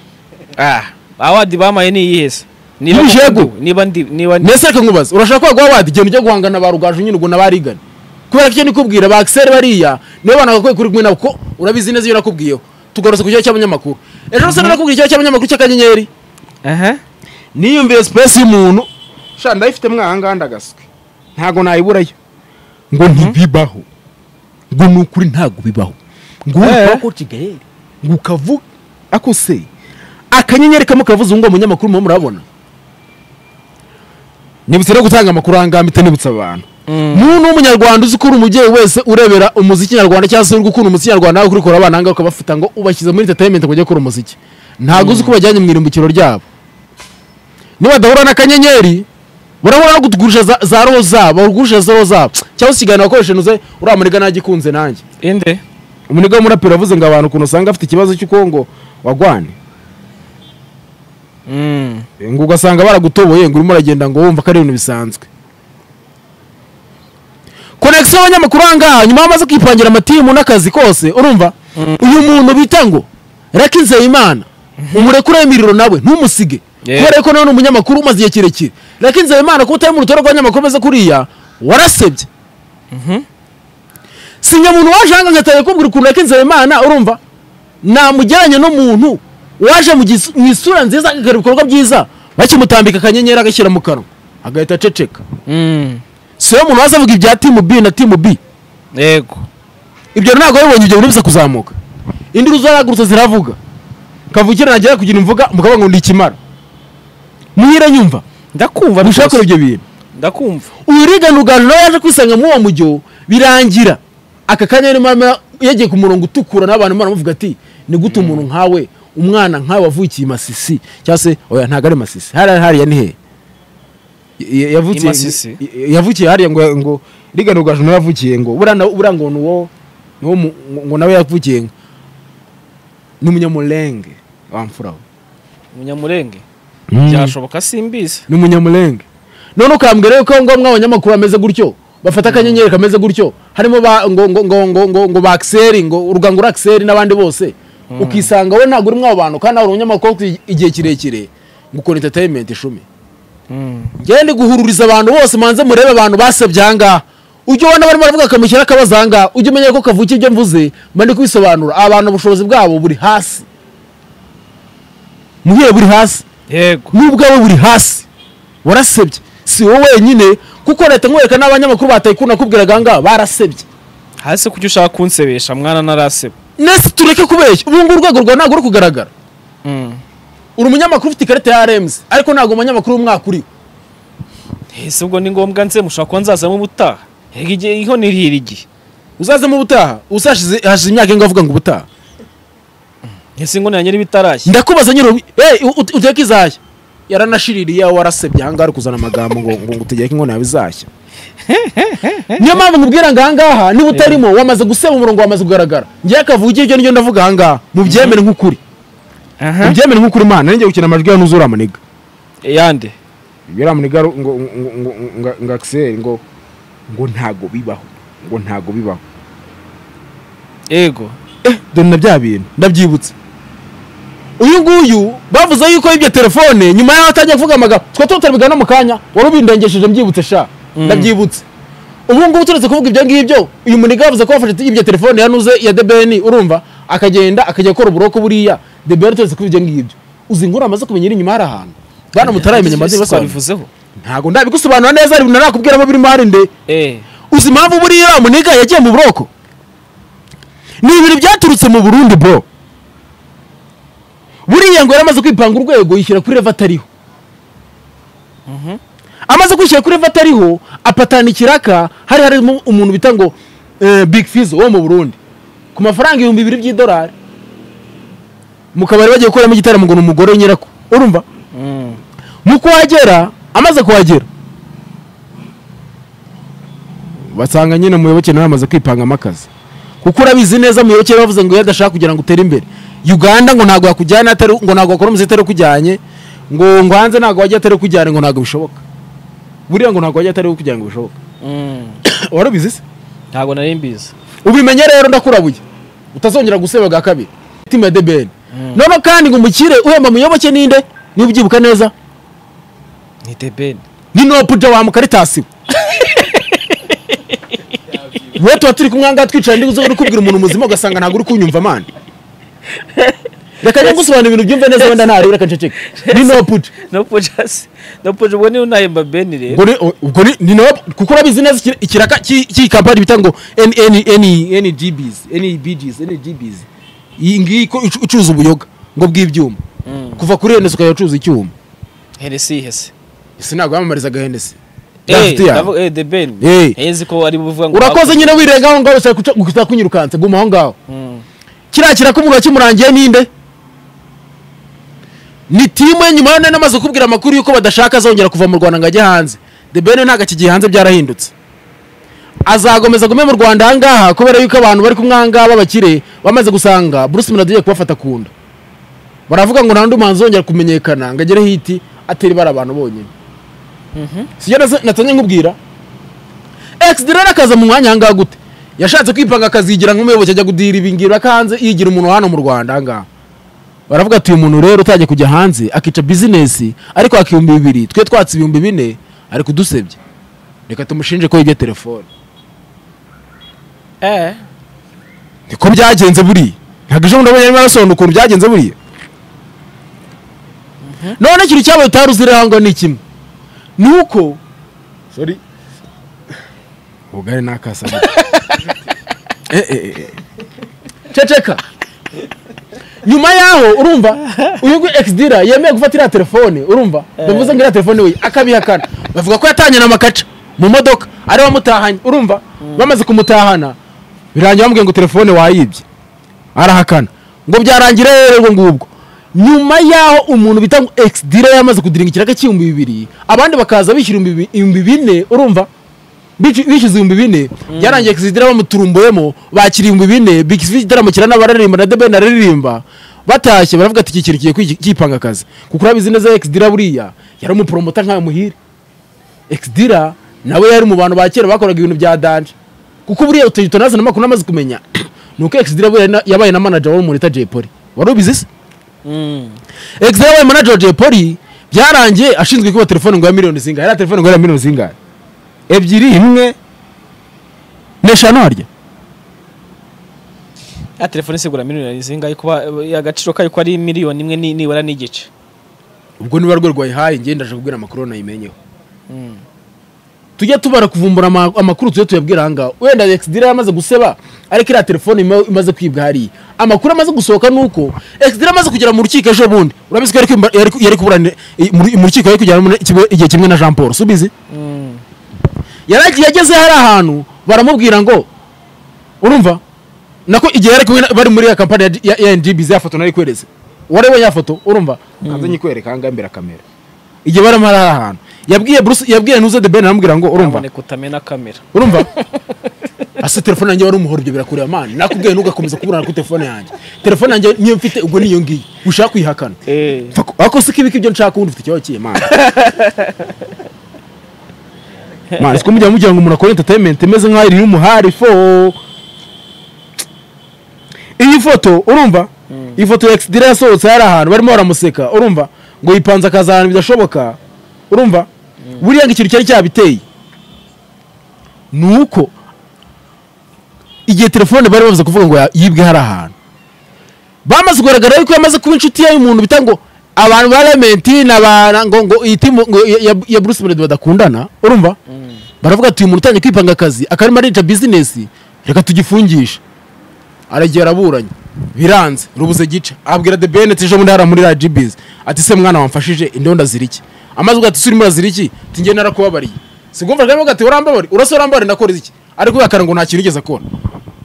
ah awadi bamaye ni iyihese niba
N'ibishegu.
koko ndi- niba ndi niba ndi
mbese reka nkubaze urashaka ko baguha wadi igenda ujya guhangana ba rugaju nyine ubwo n'abarigana kubera ko icyo nikubwira ba akiseri bariya nibo bantu bagakwiye kuri kumwe nabo kuko urabizi neza iyo nakubwiyeho tugarutse ku kibazo cy'abanyamakuru ejo rero nakubwiye ikibazo cy'abanyamakuru cy'akanyenyeri
aha
niyumviye sipesi y'umuntu sha ndayifitemo ahangaha ndagaswe ntabwo nayiburayo ngo ntibibaho ngo ni ukuri ntabwo bibaho ngo urupfaho ko kigali ngo ukavuga ako se akanyenyeri kamwe kavuze ngo umunyamakuru murimo murabona nibutse rero gutanga amakuru ahangaha mpita nibutsa abantu muntu w'umunyarwanda uzi ko uri umubyeyi wese urebera umuziki nyarwanda cyangwa se uri gukunda umuziki nyarwanda nawe kurikora abana ahangaha ukabafata ngo ubashyize muri entertainment ngo bajye gukora umuziki ntabwo uzi ko bajyanye mu irimbukiro ryabo nibadahura n'akanyenyeri barahura no kutugurisha za, za roho zabo bagurisha za roho zabo cyangwa se ikiganiro wakoresheje uze uriya muniga nagikunze nanjye
inde
umuniga w'umuraperi yavuze ngo abantu ukuntu usanga afite ikibazo cy'uko ngo wagwane
mm
ngo ugasanga baragutoboye ngo urimo uragenda ngo wumva ko ari ibintu bisanzwe konegisiyo y'abanyamakuru aha ngaha nyuma bamaze kwipangira amatimu n'akazi kose urumva uyu muntu bita ngo reka inzeyimana umurekure imiriro nawe ntumusige
Yeah.
kubera yuko nawe ni umunyamakuru umaze igihe kirekire reka inzeyimana kuba utari mu rutonde rw'abanyamakuru beza kuriya warasebye si nyamuntu waje hanga ngatari kubwira ukuntu reka inzeyimana urumva namugeranya n'umuntu waje mu gis- mu isura nziza agakora ibikorwa byiza bakimutambika akanyenyeri agashyira mu kanwa agahita aceceka
mm
si we muntu waza avuga ibya timu b na timu b
yego
ibyo ntabwo wabibonye ibyo bintu biza kuzamuka indi uzaragurutse ziravuga kavukira nagera kugira imvuga mukaba ngo ndikimara muhire nyumva
ndakumva
mushaka
rwose.
gukora ibyo bintu
ndakumva
urigana uganje nawe yaje kwisanga muri uwo mujyo birangira aka kanya rero mama yagiye ku murongo utukura n'abantu baramuvuga ati ni gute umuntu nkawe umwana nkawe wavukiye i masisi cyangwa se oya ntabwo ari masisi hariya hariya ni he Y- y- yavukiye-
I Masisi?
y- yavukiye hariya ngo ngo rigana uganje nawe yavukiye ngo buriya na- buriya ngo ni uwo ni uwo mu- ngo nawe yavukiye ngo ni umunyamurenge wa mfura we
umunyamurenge
Mm.
byashoboka simbizi
ni umunyamurenge none ukambwira yuko ngo mwa abanyamakuru bameze gutyo bafata akanyenyeri kameze gutyo harimo ba, ngo, ngo, ngo, ngo, ngo, ngo ba Axel, ngo urugangura Axel n'abandi bose ukisanga we ntabwo uri muri abo bantu kandi hari umunyamakuru ufite igihe kirekire ngo ukora entertainment ishumi njyewe ndi guhururiza abantu bose manze murebe abantu basebye ahangaha ujya ubona barimo baravuga akamushyira akabaza ahangaha ujya umenya ko kavukiye ibyo mvuze mba ndi kubisobanura aba bantu ubushobozi bwabo buri hasi muhiye buri hasi
yego
n'ubwawe buri hasi warasebye si wowe wenyine kuko leta nkwereka n'abanyamakuru batayikunda kubwiraga ahangaha barasebye
hasi kuki ushaka kunsebesha mwana naraseba
nese tureke kubeshya ubu ngubu urwego rwawe ntabwo ruri kugaragara
mm
uri umunyamakuru ufite ikarita ya remuzi ariko ntabwo umunyamakuru w'umwaka uriho
ese ubwo ni ngombwa nze mushobora kuba nzazamo ubutaha yego igihe iho nirira igihe
uzazemo ubutaha usashize hashize imyaka ingahe uvuga ngo ubutaha
ese ngo nanjye n'ibitarashya
ndakubaza nyine ubu- eh, ut- uteke izahya yaranashiririye iyawe warasebye ahangaha ari kuzana amagambo ngo ngo ngo utegeke inkono yawe izashya niyo mpamvu nkubwira ngo ahangaha niba utarimo wamaze guseba umurongo wamaze kugaragara ngewe kavugiye ibyo nibyo ndavuga ahangaha mubyemere nk'ukuri
aha
ubyemere nk'ukuri imana nanjye gukina amajwi ya nuzura amuniga
yande
yari amunigaru ngo ngo- ngo- ngo- ngo akiseri ngo ngo ntago bibaho ngo ntago bibaho
yego
dore na bya bintu ndabyibutse uyu nguyu bavuze yuko yibye telefone nyuma y'aho atangiye kuvuga amagambo twe tuba tutabigana no mu kanya wari ubindengesheje mbyibutse sha ndabyibutse ubu ngubu turetse kuvuga ibyo ngibyo uyu muniga yavuze ko yafashe ibyo telefone yanuze ya debeni urumva akagenda akajya gukora uburoko buriya debeni turetse kuvuga ibyo ngibyo uzi ngo uramaze kumenya iri inyuma hari ahantu bana mutarayimenya amadini basobanura
babivuzeho
ntabwo ndabigusobanura neza hari ibintu narakubwiramo birimo hari nde
eh
uzi impamvu buriya uriya muniga yagiye mu buroko ni ibintu byaturutse mu burundi bro buriya ngo yaramaze kwipanga urwego yishyira kuri reva atariho amaze kwishyira kuri reva atariho apatana ikiraka hari harimo umuntu bita ngo eh, big fizo wo mu burundi ku mafaranga ibihumbi bibiri by'idolari mu kabari bagiye gukoramo igitaramo ngo ni umugore nyirako urumva mu kuhagera amaze kuhagera basanga nyine muyoboke nawe yamaze kwipangamo akazi kuko urabizi neza muyoboke bavuze ngo iyo adashaka kugira ngo utere imbere uganda ngo ntabwo yakujyana atari ngo ntabwo wakora umuziki atari ukujyanye ngo ngo hanze ntabwo wajya atari ukujyana ngo ntabwo bishoboka buriya ngo ntabwo wajya atari ukujyana ngo bishoboka
mm.
warabizi se
ntabwo nari mbizi
ubimenye rero ndakurabuye utazongera guseba bwa kabiri timu ya debeni noneho kandi ngo umukire uhemba muyoboke ninde niba ubyibuka neza
ni debeni
ni nopuja wamukaritasiwe we tuba turi kumwe ahangaha twicara ndi uzi uri kubwira umuntu muzima ugasanga ntabwo uri kunyumva amande reka njye gusobanura ibintu byumve neza wenda ntarebe reka nceceke ni nopuja
no pojasi no pojo ubwo niba unahemba beni rero
ubwo ni ubwo ni- ni nopu kuko urabizi neza ikira- ikiraka cy'i- cy'iyi kampani bita ngo ngbs nbgs ngbs iyi ngiyi ko icu- icuruza ubuyoga ngo bw'ibyuma kuva kuri henesi ukajya ucuruza icyuma
heresi yihese
ese ntabwo yamamarizaga henesi
eh
Nshuti yawe.
ndavuga- eh debeni
Eh.
yezi ko ari buvuga ngo
urakoze nyine wirenga aho ngaho usaba kunyirukanse guma aho ngaho
Mm.
kiriya kirakumuga kimurangiye ninde ni timu ye nyuma yo nari namaze kubwira amakuru y'uko badashaka azongera kuva mu rwanda ngo ajye hanze the ben ntabwo akigiye hanze byarahindutse azakomeza gume mu rwanda aha ngaha kubera yuko abantu bari kumwe aha ngaha b'abakire bamaze gusanga bruce melody agiye kubafata ku nda baravuga ngo nta n'undi muhanzi uzongera kumenyekana ngo agere hiti atari bari abantu bonyine sibyo nazo- natangiye nkubwira exida rero akaza mu mwanya ahangaha gute yashatse kwipanga akazigira nk'umuyobozi ajya gudira ibingira hanze yigira umuntu hano mu rwanda ahangaha baravuga ati uyu muntu rero utajya kujya hanze akica bizinesi ariko yaka ibihumbi bibiri twe twatse ibihumbi bine ari kudusebya reka tumushinje ko yibye telefone
eh
niko byagenze buriya ntabwo ejo bundi abonye arasobanura ukuntu byagenze buriya none ikintu cyabaye utari uzira ahangaha ni kimwe ni uko sori ubugari n'akasa Eh, eh, eh, eh. ceceka nyuma yaho urumva uyu nguyu exdira yemeye gufata iriya telefone urumva bavuze ngo iriya telefone we akabihakana bavuga ko yatanye na makaca mu modoka ari wamutahanye urumva bamaze kumutahana birangira bamubwiye ngo telefone wayibye arahakana ngo byarangira rero ubwo ngubwo nyuma yaho umuntu bita ngo exdira yamaze kudiringa ikiraka cy'ibihumbi bibiri abandi bakaza bishyura ibihumbi bi- ibihumbi bine urumva Bici- bishize ibihumbi bine byarangiye kizidira bamuturumboyemo bakira ibihumbi bine bigisize igitaramo kirana bararirimba na debeni araririmba batashye baravuga ati iki kintu kigiye kwi- kipanga akazi kuko urabizi neza exdira buriya yari umuporomota nka muhire exdira nawe yari mu bantu ba kera bakoraga ibintu bya danje kuko buriya utonaze n'amakuru namaze kumenya ni uko exdira buriya na- yabaye na manager wo muri Jay Polly wari ubizi se
mm.
exdira yabaye manager wa Jay Polly byarangiye ashinzwe kuba telefone ngo ya miliyoni zingahe yari telefone ngo ya miliyoni zingahe
ebyiri imwe
neshanu harya
ya telefone sigura miliyoni zingahe kuba eh, agaciro kayo ko ari miliyoni imwe ni- nibura n'igice
ubwo niba rwo rwayihaye njye ndaje kubwira amakuru nayimenyeho tujya tubara kuvumbura ama- amakuru tujye tuyabwira ahangaha wenda exdira yamaze guseba ariko iriya telefone ima- imaze kwibwa hariya amakuru amaze gusohoka ni uko exdira amaze kugera mu rukiko ejo bundi urabizi ko yari kwimba- yari ku- yari kuburana i- mu- mu rukiko yari kujyana muri- ikigo- igihe kimwe na jean paul subizi yari agiye- yageze hari ahantu baramubwira ngo urumva nako igihe yari kumwe na- bari muri ya kampani ya G- ya ndb ya foto nari kwereze warebe ya foto urumva nkanze nyikwereka ahangaha imbere ya kamera igihe barimo hari ahantu yabwiye bruce yabwiye nuze the ben aramubwira ngo urumva
naboneka utamena kamera
urumva ase telefone yanjye wari umuhoro ibyo birakureba mani nakubwiye ntugakomeza kuburana kuri telefone yanjye telefone yanjye niyo mfite ubwo niyo ngiyo ushaka kuyihakana
Eh.
Pfa ku- ariko si ko ibika ibyo nshaka ubundi ufite ikibazo kiye mani mani siko mujya mugira ngo umuntu akore entertainment imeze nk'aho iri umuhari fo iyi foto urumva iyi foto ya ekisidire yasohotse hari ahantu barimo baramuseka urumva ngo yipanze akaza ahantu bidashoboka urumva buriya ngo ikintu cyari cyabiteye ni uko igihe telefone bari bamaze kuvuga ngo ya- yibwe hari ahantu bamaze kugaragara yuko yamaze kuba inshuti y'umuntu bita ngo abantu ba lamenti n'abana ngo ngo iyi timu ngo ya- ya- ya bruce melody badakundana urumva baravuga ati uyu muntu utangiye kwipanga akazi akarimo arica bizinesi reka tugifungishe aragiye araburanye biranze rubuze gica abwira the benet ejo bundi hari muri radiyo bizi ati se mwana wamfashije indonda ziri iki amaze ugato urimo urazira iki tingiye narakubabariye sigumva kandi ati urambabare urase urambabare nakora iki ariko yakara ngo nta kintu ugeze akora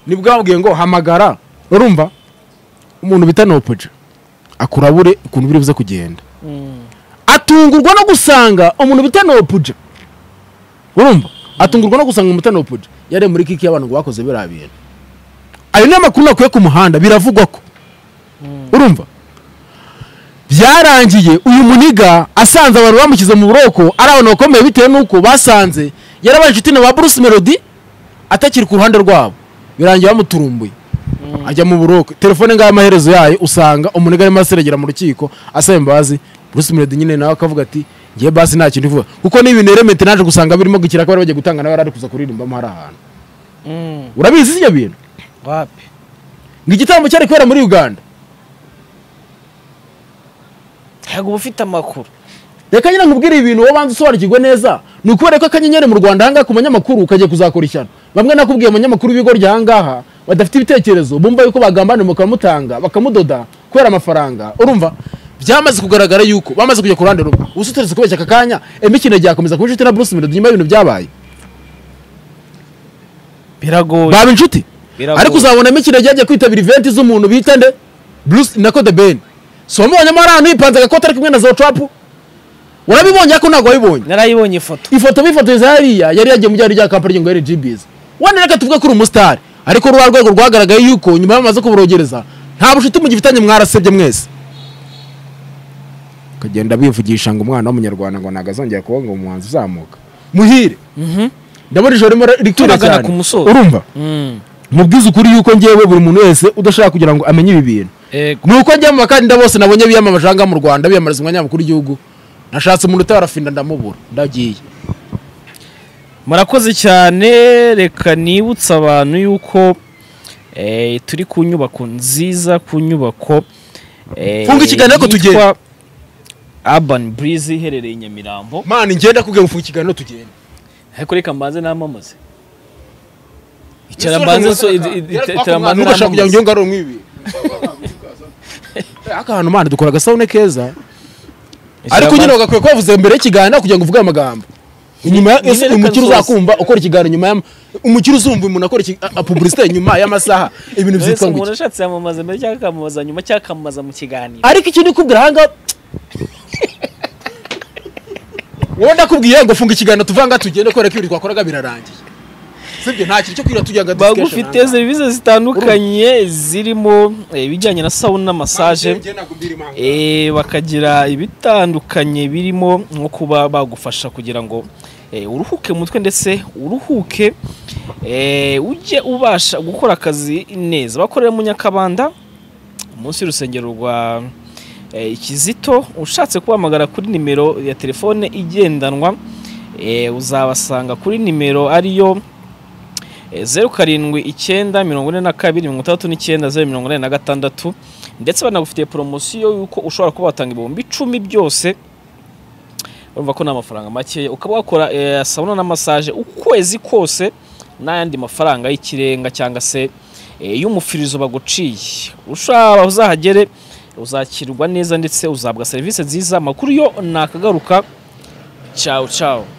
nibwabwiye ngo hamagara urumva umuntu bita nopoja akurabure ukuntu biri buze kugenda atungurwa no gusanga umuntu bita nopoja urumva atungurwa no gusanga umuntu bita nopoja yari muri kiki y'abantu ngo bakoze biriya bintu ayo ni amakuru nakuye ku muhanda biravugwa ko urumva byarangiye uyu muniga asanze abantu bamushyize mu buroko ari abantu bakomeye bitewe n'uko basanze yarabaye inshuti na ba bruce melody atakiri ku ruhande rwabo birangiye bamuturumbuye ajya mu buroko telefone ngaho amaherezo yayo usanga umuniga arimo aseragera mu rukiko asaba imbabazi bruce melody nyine nawe akavuga ati ngiye basi nta kintu ivuga kuko ni ibintu remete naje gusanga birimo gukira ko bari bagiye gutanga nawe yari ari kuza kuririmbamo hari ahantu urabizi ibyo bintu
wapi
ngo igitambo cyari kubera muri uganda
ntabwo uba ufite amakuru
reka nyine nkubwire ibintu wowe banza usobanukirwe neza ni ukubera ko akanyenyeri mu rwanda ahangaha ku banyamakuru kagiye kuzakora ishyano bamwe nakubwiye abanyamakuru b'ibigo ry'ahangaha badafite ibitekerezo bumva yuko bagambanira bakamutanga bakamudoda kubera amafaranga urumva byamaze kugaragara yuko bamaze kujya ku ruhande rumwe ubusa uteretse kubeshya aka kanya emikino ryakomeza kuba inshuti na bruce melody nyuma y'ibintu byabaye
biragoye
baba inshuti
Biragoye.
ariko uzabona imikino ryagiye kwitabira iventi z'umuntu bita nde bruce na code ben si wamubonyemo ari ahantu yipanze agakoti ari kumwe na zocapu warabibonye ariko ntabwo wabibonye
narayibonye ifoto
ifoto bifotoreza hariya yari yagiye mu gihugu rya kampani ry'ingo RGBs wenda reka tuvuge ko uri umusitari ariko rwa rwego rwagaragaye yuko nyuma y'amaze kuborogereza nta bucuti mugifitanye mwarasebye mwese akagenda bivugisha ngo umwana w'umunyarwanda ngo ntabwo azongera kuba ngo umuhanzi uzamuka muhire ndabona ijoro rimwe rikwira
Turagana
cyane
ku musozo.
urumva
Mm.
mubwize ukuri yuko ngewe buri muntu wese udashaka kugira ngo amenye ibi bintu
Ego.
ni uko njya mu bakandida bose nabonye biyamamaje ahangaha mu rwanda biyamamariza umwanya mukuru w'igihugu nashatse umuntu utarafinda ndamubura ndagiye
murakoze cyane reka nibutse abantu yuko eh, turi ku nyubako nziza ku nyubako eh,
Funga ikiganiro ariko
yitwa
tugende.
urban breeze iherereye i nyamirambo
mani ngenda kubwira ufunga ikiganiro tugenda
ariko reka mbanze namamaze icara mbanze so- i- i- i- icara mbanze
ntugashaka kugira ngo
namamaze
iyo ngaro nk'ibi aka hantu mani dukora agasabune keza ariko nyine ugakwiye kubavuza mbere y'ikiganiro kugira ngo uvuge aya magambo inyuma ya-
nyine reka
umukiri
nsoze.
uzakumva ukora ikiganiro nyuma ya umukiri uzumva umuntu akora pubulisite nyuma y'amasaha ibintu
Mbese
byitwa ngo
umuntu ashatse yamamaza mbere cyangwa akamamaza nyuma cyangwa akamamaza mu kiganiro
ariko icyo ndikubwira ahangaha wowe ndakubwiye ngo funga ikiganiro tuvanga tugende kubera ko ibintu twakoraga birarangiye sibyo nta kintu cyo kwira tugira ngo
bagufite serivisi zitandukanye zirimo eh, ibijyanye na sawuni na masaje Eh, bakagira ibitandukanye birimo nko kuba bagufasha kugira ngo eh, uruhuke mu mutwe ndetse uruhuke eh, ujye ubasha gukora akazi neza bakorera mu nyakabanda munsi y'urusengero rwa eh, ikizito ushatse kubahamagara kuri nimero ya telefone igendanwa eh, uzabasanga kuri nimero ariyo eh, zeru karindwi icyenda mirongo ine na kabiri mirongo itandatu n'icyenda zeru mirongo ine na gatandatu ndetse banagufitiye poromosiyo y'uko ushobora kuba watanga ibihumbi icumi byose urumva ko ni amafaranga makeya ukaba wakora eh, sabuna na masaje ukwezi kose n'ayandi mafaranga y'ikirenga cyangwa se eh, y'umufirizo baguciye ushobora uzahagere uzakirwa neza ndetse uzahabwa serivisi nziza amakuru yo nakagaruka cyawu cyawu